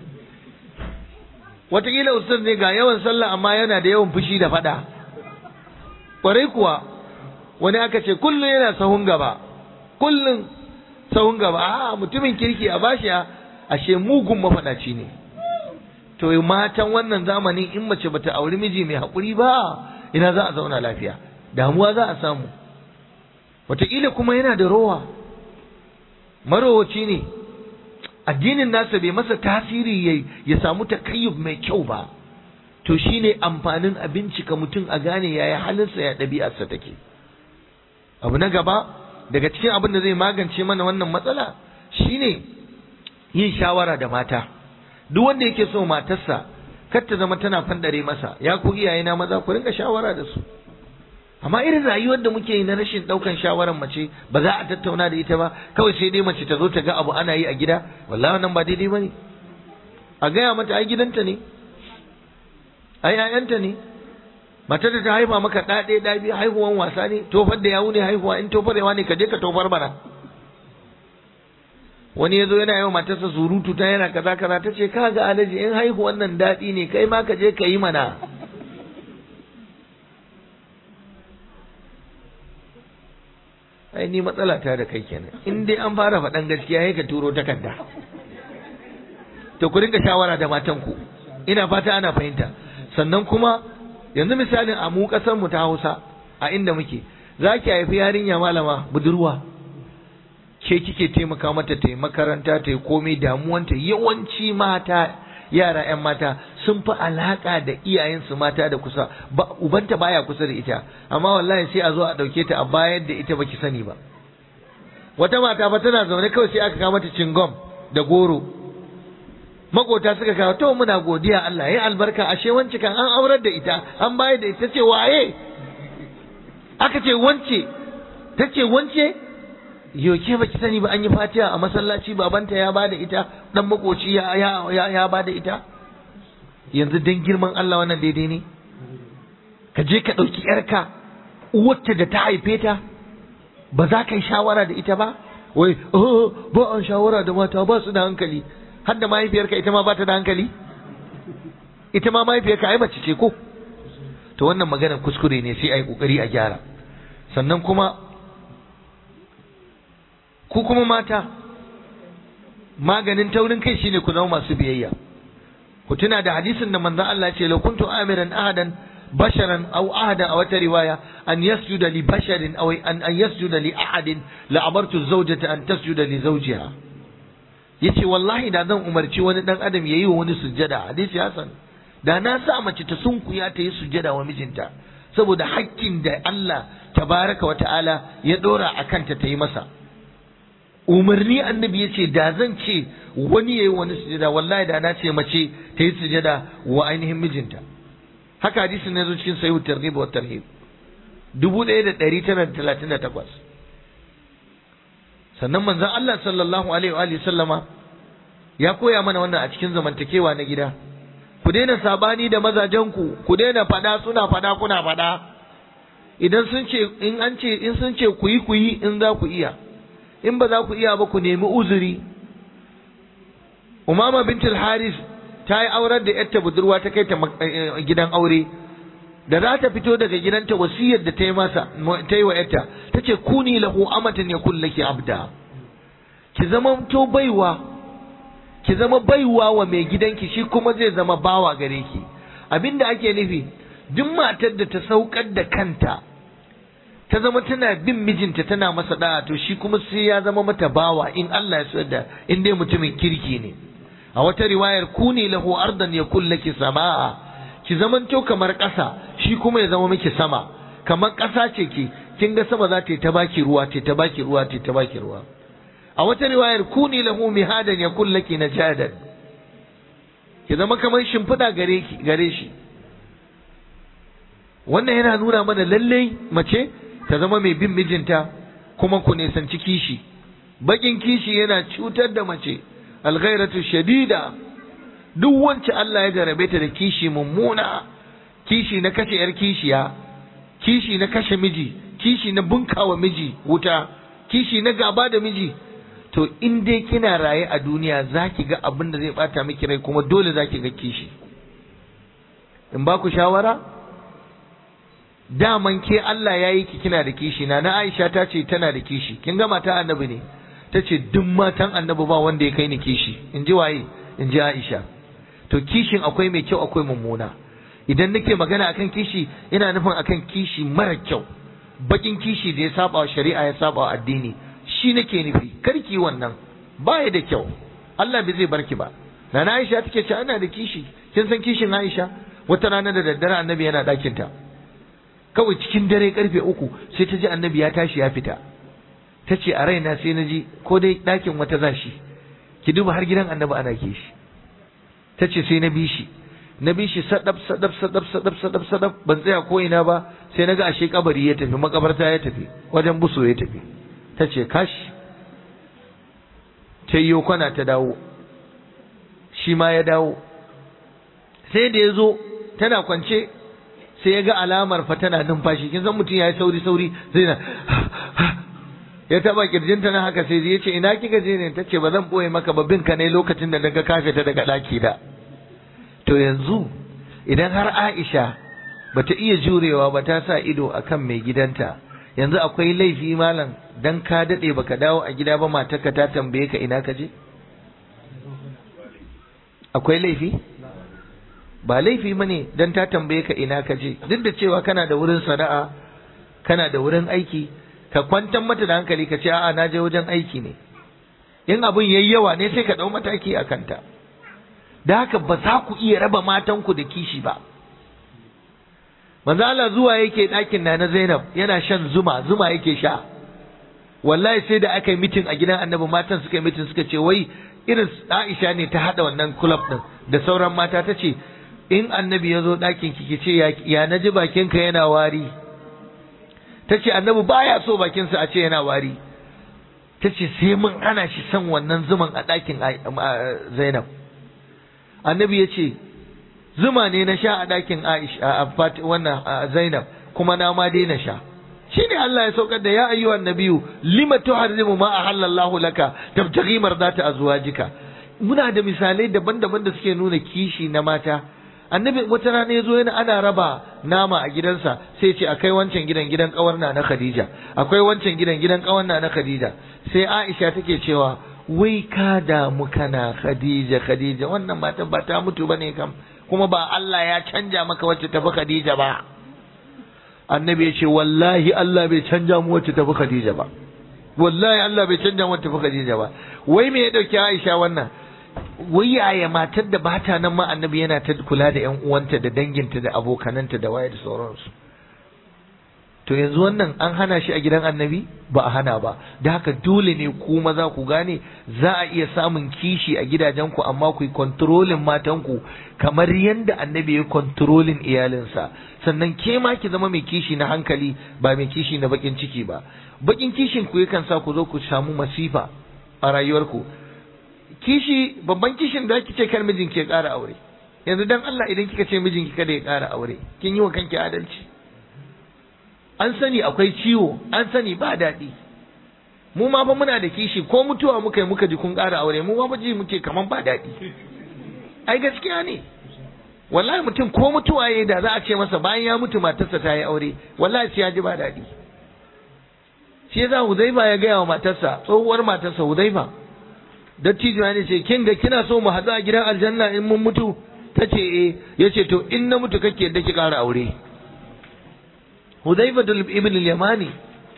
wataƙila ustaz ne ga yawan sallah amma yana da yawan fushi da faɗa kwarai kuwa wani aka ce kullum yana sahun gaba kullum sahun gaba a mutumin kirki a bashi ashe mugun mafaɗaci ne to matan wannan zamani in mace bata auri miji mai haƙuri ba ina za a zauna lafiya damuwa za a samu wataƙila kuma yana da rowa marowaci ne addinin nasa bai masa tasiri ya samu takayyub mai kyau ba to shine amfanin a bincika mutum a gane yaya halinsa ya ɗabi'arsa take abu na gaba daga cikin abin da zai magance mana wannan matsala shine yin shawara da mata duk wanda yake so matarsa kar ta zama tana fandare masa ya ku iyaye na maza ku rinka shawara da su amma irin rayuwar da muke yi na rashin daukan shawaran mace ba za a tattauna da ita ba kawai sai dai mace ta zo ta ga abu ana yi a gida wallahi wannan ba daidai bane a gaya mata ai gidanta ne ai ƴaƴanta ne matar da ta haifa maka ɗa ɗaya ɗa biyu haihuwan wasa ne tofar da yawu ne haihuwa in tofarewa ne ka je ka tofar bara wani ya zo yana yawan matarsa surutu ta yana kaza kaza ta ce ka ga alaji in haihuwan nan daɗi ne kai ma ka je ka yi mana ai ni matsala ta da kai kenan in dai an fara faɗan gaskiya sai ka turo takarda to ku rinka shawara da matanku ina fata ana fahimta sannan kuma yanzu misalin a mu kasar mu ta Hausa a inda muke za ki haifi yarinya malama budurwa ke kike taimaka mata ta yi makaranta ta yi komai damuwanta yawanci mata yara 'yan mata sun fi alaka da iyayensu mata da kusa ba ubanta baya kusa da ita amma wallahi sai a zo a dauke ta a bayar da ita baki sani ba wata mata fa tana zaune kawai sai aka kawo mata cingom da goro makota suka kawo to muna godiya Allah ya albarka ashe wance kan an aurar da ita an bayar da ita ce waye aka ce wance ta ce wance yoke baki sani ba an yi fatiha a masallaci babanta ya bada ita dan makoci ya ya ya, ya bada ita yanzu dan girman Allah wannan daidai ne ka je ka dauki yarka uwarta da ta haife ta ba za ka yi shawara da ita ba wai oh ba an shawara da mata ba su da hankali har da mahaifiyarka ita ma ba ta da hankali ita ma mahaifiyarka ai mace ce ko to wannan maganar kuskure ne sai a yi kokari a gyara sannan kuma ku kuma mata maganin taurin kai shine ku zama masu biyayya ku tuna da hadisin da manzon Allah ce la kuntu amiran ahadan basharan aw ahada a wata riwaya an yasjuda li basharin aw an an yasjuda li ahadin la amartu zawjata an tasjuda li zawjiha yace wallahi da zan umarci wani dan adam yayi wa wani sujjada hadisi hasan da na sa mace ta sunkuya ta yi sujjada wa mijinta saboda hakkin da Allah tabaraka wa ta'ala ya dora a kanta ta yi masa umarni annabi ya ce da zan ce wani ya yi wani sujada wallahi da na ce mace ta yi sujada wa ainihin mijinta haka hadisin na zo cikin sahihu targhib wa tarhib dubu ɗaya da ɗari tara da talatin da takwas sannan manzon Allah sallallahu alaihi wa sallama ya koya mana wannan a cikin zamantakewa na gida ku daina sabani da mazajenku ku daina fada suna fada kuna fada idan sun ce in an ce in sun ce ku yi ku yi in za ku iya in ba za ku iya ba ku nemi uzuri umama bintul haris ta yi aurar da yarta budurwa ta kai ta gidan aure da za ta fito daga gidanta wasiyar da ta yi masa ta yi wa yarta ta ce kuni lahu amatan ya kullaki abda ki zama to baiwa ki zama baiwa wa mai gidanki shi kuma zai zama bawa gare ki abinda ake nufi duk matar da ta saukar da kanta ta zama tana bin mijinta tana masa da'a to shi kuma sai ya zama mata bawa in Allah ya so da in dai mutumin kirki ne a wata riwayar kuni lahu ardan yakul laki samaa ki zamanto kamar ƙasa shi kuma ya zama miki sama kamar ƙasa ce ki kin ga sama za ta yi ta baki ruwa ta ta baki ruwa ta ta baki ruwa a wata riwayar kuni lahu mihadan yakul laki najadan ki zama kamar shimfiɗa gare ki gare shi wannan yana nuna mana lallai mace ta zama mai bin mijinta kuma ku nisanci kishi bakin kishi yana cutar da mace alghairatu shadida duk wance Allah ya jarabe ta da kishi mummuna kishi na kashe yar kishiya kishi na kashe miji kishi na bunkawa miji wuta kishi na gaba da miji to in dai kina raye a duniya zaki ga abin da zai bata miki rai kuma dole zaki ga kishi in ba ku shawara daman ke Allah ya yi ki kina da kishi na na Aisha ta ce tana da kishi kin ga mata annabi ne ta ce duk matan annabi ba wanda ya kai ni kishi in ji waye in ji Aisha to kishin akwai mai kyau akwai mummuna idan nake magana akan kishi ina nufin akan kishi mara kyau bakin kishi da ya saba wa shari'a ya saba wa addini shi nake nufi karki wannan baya da kyau Allah bai zai barki ba Nana Aisha take ce ana da kishi kin san kishin Aisha wata rana da daddare annabi yana ɗakinta ta kawai cikin dare karfe uku sai ta ji annabi ya tashi ya fita ta ce a raina sai na ji ko dai ɗakin wata za shi ki duba har gidan annabi ana ke shi ta ce sai na bi shi na bi shi sadab sadab sadab sadab sadab sadab ban tsaya ko ina ba sai naga ashe kabari ya tafi makabarta ya tafi wajen buso ya tafi ta ce kashi ta yi kwana ta dawo shi ma ya dawo sai da ya zo tana kwance sai ya ga alamar fa tana numfashi kin san mutum ya yi sauri sauri zai na ya taba kirjinta na haka sai ya ce ina kika je ne tace ba zan boye maka ba bin ka ne lokacin da daga kafe ta daga daki da to yanzu idan har Aisha bata iya jurewa ba ta sa ido akan mai gidanta yanzu akwai laifi malam dan ka dade baka dawo a gida ba matarka ta tambaye ka ina ka je akwai laifi ba laifi bane dan ta tambaye ka ina ka je duk da cewa kana da wurin sana'a kana da wurin aiki ka kwantar mata da hankali ka ce a'a na je wajen aiki ne in abin yayi yawa ne sai ka dau mataki a kanta da haka ba za ku iya raba matanku da kishi ba manzo Allah zuwa yake ɗakin na na Zainab yana shan zuma zuma yake sha wallahi sai da aka yi mitin a gidan annabi matan suka yi mitin suka ce wai irin Aisha ne ta hada wannan club din da sauran mata ta ce in annabi ya zo ɗakin ki ce ya naji bakinka yana wari ta ce annabi baya so bakinsa a ce yana wari ta ce sai mun ana shi son wannan zuman a ɗakin zainab annabi ya ce zuma ne na sha a ɗakin aisha wannan zainab kuma na ma dai na sha shi ne Allah ya saukar da ya ayyuhan nabiyu lima tuharrimu ma ahallallahu laka tabtaghi mardata azwajika muna da misalai daban-daban da suke nuna kishi na mata annabi wata rana ya zo yana ana raba nama a gidansa sai ce akai wancan gidan gidan kawarna na Khadija akwai wancan gidan gidan kawarna na Khadija sai Aisha take cewa wai ka damu kana Khadija Khadija wannan matan ba ta mutu bane kam kuma ba Allah ya canja maka wacce tafi Khadija ba annabi ya ce wallahi Allah bai canja mu wacce tafi Khadija ba wallahi Allah bai canja mu wacce tafi Khadija ba wai me ya dauki Aisha wannan wai yaya matar da bata nan ma annabi yana ta kula da ƴan uwanta da danginta da abokananta da waye da sauransu to yanzu wannan an hana shi a gidan annabi ba a hana ba da haka dole ne ku maza ku gane za a iya samun kishi a gidajenku amma ku yi kontrolin matanku kamar yadda annabi ya kontrolin iyalinsa sannan ke ma ki zama mai kishi na hankali ba mai kishi na bakin ciki ba bakin kishin ku yakan sa ku zo ku samu masifa a rayuwarku kishi babban kishin da kike kar mijin ke ƙara aure yanzu dan Allah idan kika ce mijinki kada ya ƙara aure kin yi wa kanki adalci an sani akwai ciwo an sani ba daɗi mu ma fa muna da kishi ko mutuwa muka yi muka ji kun ƙara aure mu ma fa ji muke kaman ba daɗi ai gaskiya ne wallahi mutum ko mutuwa yayi da za a ce masa bayan ya mutu matarsa ta yi aure wallahi sai ya ji ba daɗi shi yasa Huzaifa ya gaya wa matarsa tsohuwar matarsa Huzaifa dattijo ya ce kin ga kina so mu haɗu a gidan aljanna in mun mutu ta ce eh ya ce to in na mutu kake yadda ki ƙara aure Hudhaifa ibn al-Yamani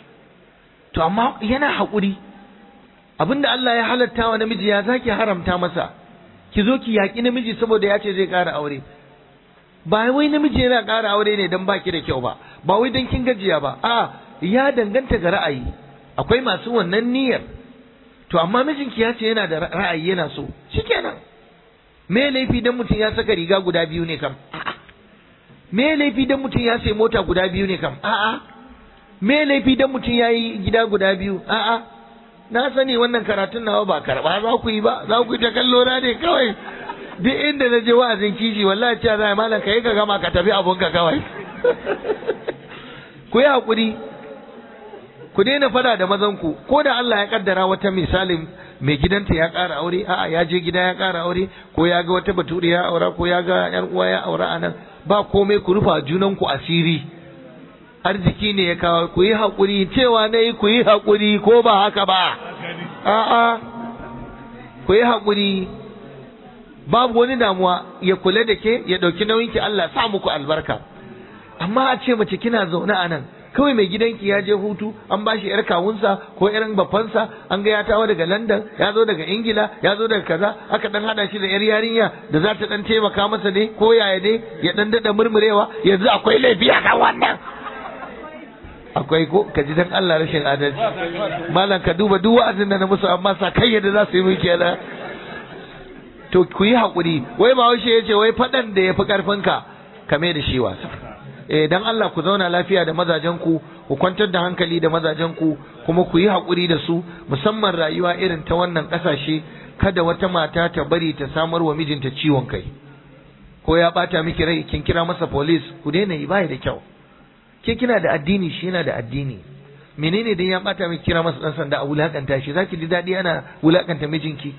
to amma yana haƙuri abinda Allah ya halatta wa namiji ya zaki haramta masa ki zo ki yaƙi namiji saboda ya ce zai ƙara aure ba wai namiji yana ƙara aure ne don baki da kyau ba ba wai don kin gajiya ba a ya danganta ga ra'ayi akwai masu wannan niyyar to amma mijinki ya ce yana da ra'ayi yana so shikenan me laifi dan mutum ya saka riga guda biyu ne kam a'a me laifi dan mutum ya sai mota guda biyu ne kam a'a me laifi dan mutum ya yi gida guda biyu a'a na sani wannan karatun nawa ba karba za ku yi ba za ku yi ta kallo na ne kawai duk inda na je wa'azin kishi wallahi cewa zai malam ka yi ka gama ka tafi abunka kawai ku yi hakuri ku daina fada da mazanku ko da Allah ya kaddara wata misalin mai gidanta ya ƙara aure a'a ya je gida ya ƙara aure ko ya ga wata bature ya aura ko ya ga yar uwa ya aura anan ba komai ku rufa junanku asiri arziki ne ya kawo ku yi haƙuri cewa na yi ku yi haƙuri ko ba haka ba a'a ku yi haƙuri babu wani damuwa ya kula da ke ya ɗauki nauyinki Allah sa muku albarka amma a ce mace kina zaune a nan kawai mai gidanki ya je hutu an ba shi yar kawunsa ko yar bafansa an ga ya tawo daga London ya zo daga Ingila ya zo daga kaza aka dan hada shi da yar yarinya da za ta dan taimaka masa dai ko yaya dai ya dan dada murmurewa yanzu akwai laifi a kan wannan akwai ko ka ji dan Allah rashin adalci malam ka duba duk wa'azin da na musu amma sa kai yadda za su yi miki yana to ku yi haƙuri wai ba ya ce wai faɗan da ya fi ƙarfinka kame da shi wasa eh dan Allah ku zauna lafiya da mazajen ku ku kwantar da hankali da mazajen ku kuma ku yi haƙuri da su musamman rayuwa irin ta wannan ƙasashe kada wata mata ta bari ta samar wa mijinta ciwon kai ko ya bata miki rai kin kira masa police ku daina yi bai da kyau ke kina da addini shi yana da addini menene dan ya bata miki kira masa dan sanda a wulakanta shi zaki ji dadi ana wulakanta mijinki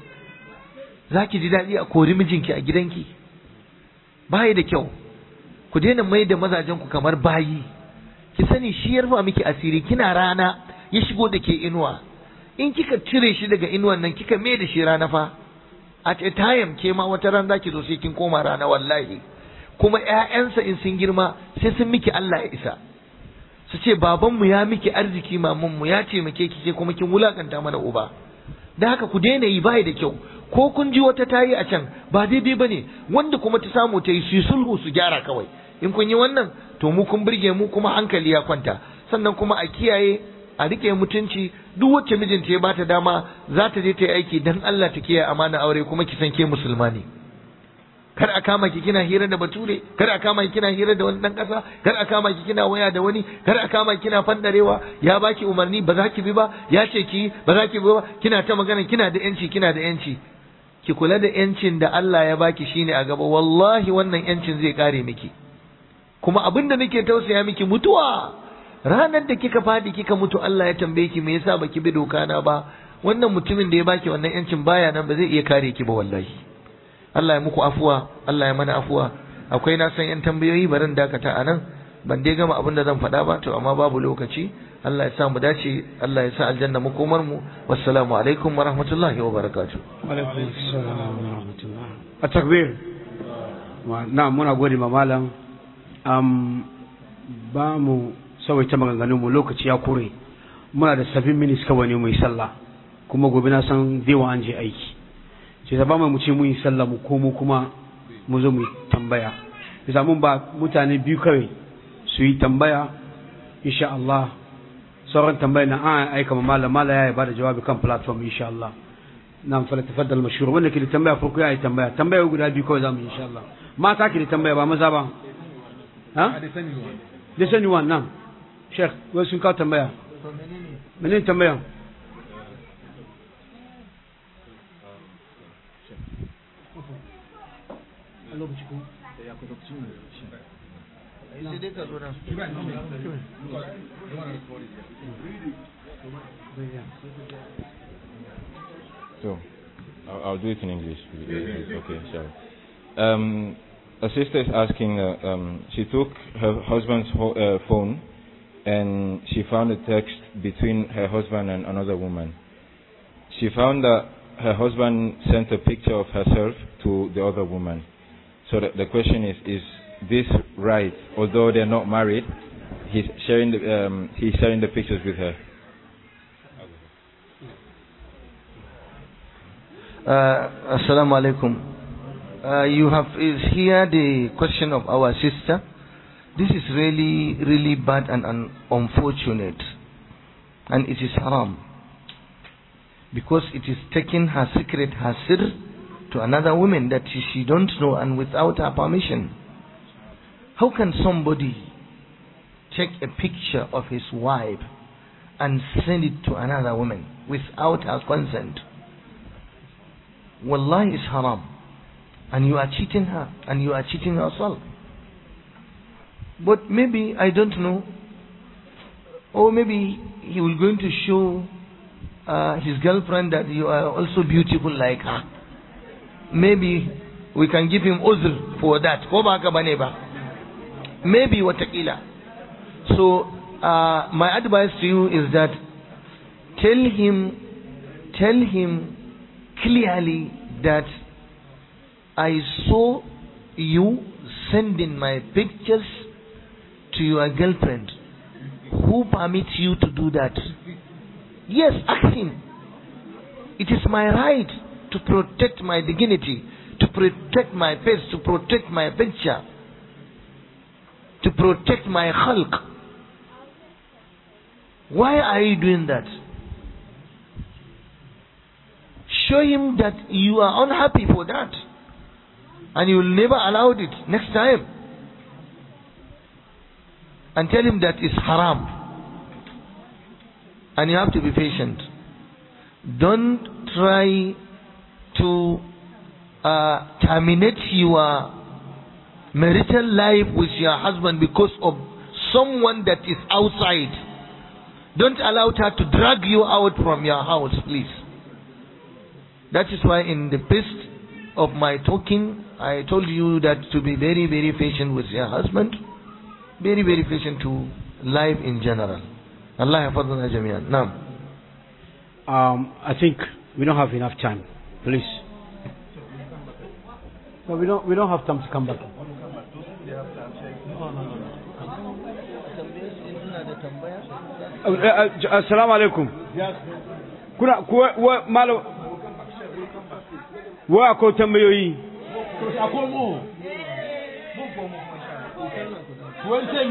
zaki ji dadi a kori mijinki a gidanki bai da kyau ku daina mai da mazajen ku kamar bayi ki sani shi ya rufa miki asiri kina rana ya shigo da ke inuwa in kika cire shi daga inuwan nan kika mai da shi rana fa at a time ke ma wata ran zaki zo sai kin koma rana wallahi kuma ƴaƴansa in sun girma sai sun miki Allah ya isa su ce babanmu ya miki arziki mamanmu ya ce muke kike kuma kin wulakanta mana uba da haka ku daina yi bai da kyau ko kun ji wata tayi a can ba daidai bane wanda kuma ta samu ta yi su sulhu su gyara kawai in kun yi wannan to mu kun burge mu kuma hankali ya kwanta sannan kuma a kiyaye a rike mutunci duk wacce mijinta ya bata dama za ta je ta yi aiki dan Allah ta kiyaye amana aure kuma ki san ke musulma ne kar a kama ki kina hira da bature kar a kama ki kina hira da wani dan kasa kar a kama ki kina waya da wani kar a kama ki kina fandarewa ya baki umarni ba za ki bi ba ya ce ki ba za ki bi ba kina ta magana kina da yanci kina da yanci ki kula da yancin da Allah ya baki shine a gaba wallahi wannan yancin zai kare miki kuma abin da nake tausaya miki mutuwa ranar da kika fadi kika mutu Allah ya tambaye ki me yasa baki bi doka na ba wannan mutumin da ya baki wannan yancin baya nan ba zai iya kare ki ba wallahi Allah ya muku afuwa Allah ya mana afuwa akwai na san yan tambayoyi barin dakata anan ban dai gama abin da zan faɗa ba to amma babu lokaci Allah ya sa mu dace Allah ya sa aljanna makomar mu wassalamu alaikum wa rahmatullahi wa barakatuh wa alaikum assalam wa rahmatullah a takbir na muna gode ma malam um, ba mu sawaita maganganun mu lokaci ya kure muna da 7 minutes kawai ne mu yi sallah kuma gobe na san zai an je aiki ce ta ba mu ce mu yi sallah mu komo kuma mu zo mu tambaya bisa mun ba mutane biyu kawai su yi tambaya insha Allah sauran tambaya na an aika ma malam malam ya ba da jawabi kan platform insha Allah na fara tafaddal mashhur wanda ke da tambaya farko ya yi tambaya tambaya guda biyu kawai zamu insha Allah mata ke da tambaya ba maza ba ha da sani wannan sheikh wai sun kawo tambaya menene tambaya So, I'll, I'll do it in English. Okay, sure. Um, a sister is asking, uh, um, she took her husband's ho- uh, phone and she found a text between her husband and another woman. She found that her husband sent a picture of herself to the other woman. So the, the question is, is this right? Although they're not married, he's sharing the, um, he's sharing the pictures with her. Uh, Assalamu alaikum. Uh, you have is here the question of our sister. This is really, really bad and un- unfortunate, and it is haram because it is taking her secret, her sir, to another woman that she, she don't know and without her permission. How can somebody take a picture of his wife and send it to another woman without her consent? Wallahi is haram. And you are cheating her and you are cheating yourself. But maybe, I don't know, or maybe he will going to show uh, his girlfriend that you are also beautiful like her. Maybe we can give him uzr for that. Ko ba haka bane ba? Maybe watakila. So, uh, my advice to you is that tell him, tell him clearly that I saw you sending my pictures to your girlfriend. Who permits you to do that? Yes, ask him. It is my right to protect my dignity, to protect my face, to protect my picture, to protect my khalq. Why are you doing that? show him that you are unhappy for that. And you will never allow it next time. And tell him that it's haram. And you have to be patient. Don't try to uh, terminate your marital life with your husband because of someone that is outside. Don't allow her to drag you out from your house, please. That is why in the best of my talking, I told you that to be very, very patient with your husband, very, very patient to life in general. Allah hafadhana jami'an. Now, Um, I think we don't have enough time. Please. No, we don't. We don't have time to come back. Uh, uh, uh, Assalamu alaikum. Kuna kuwa wa malam wa akwai tambayoyi.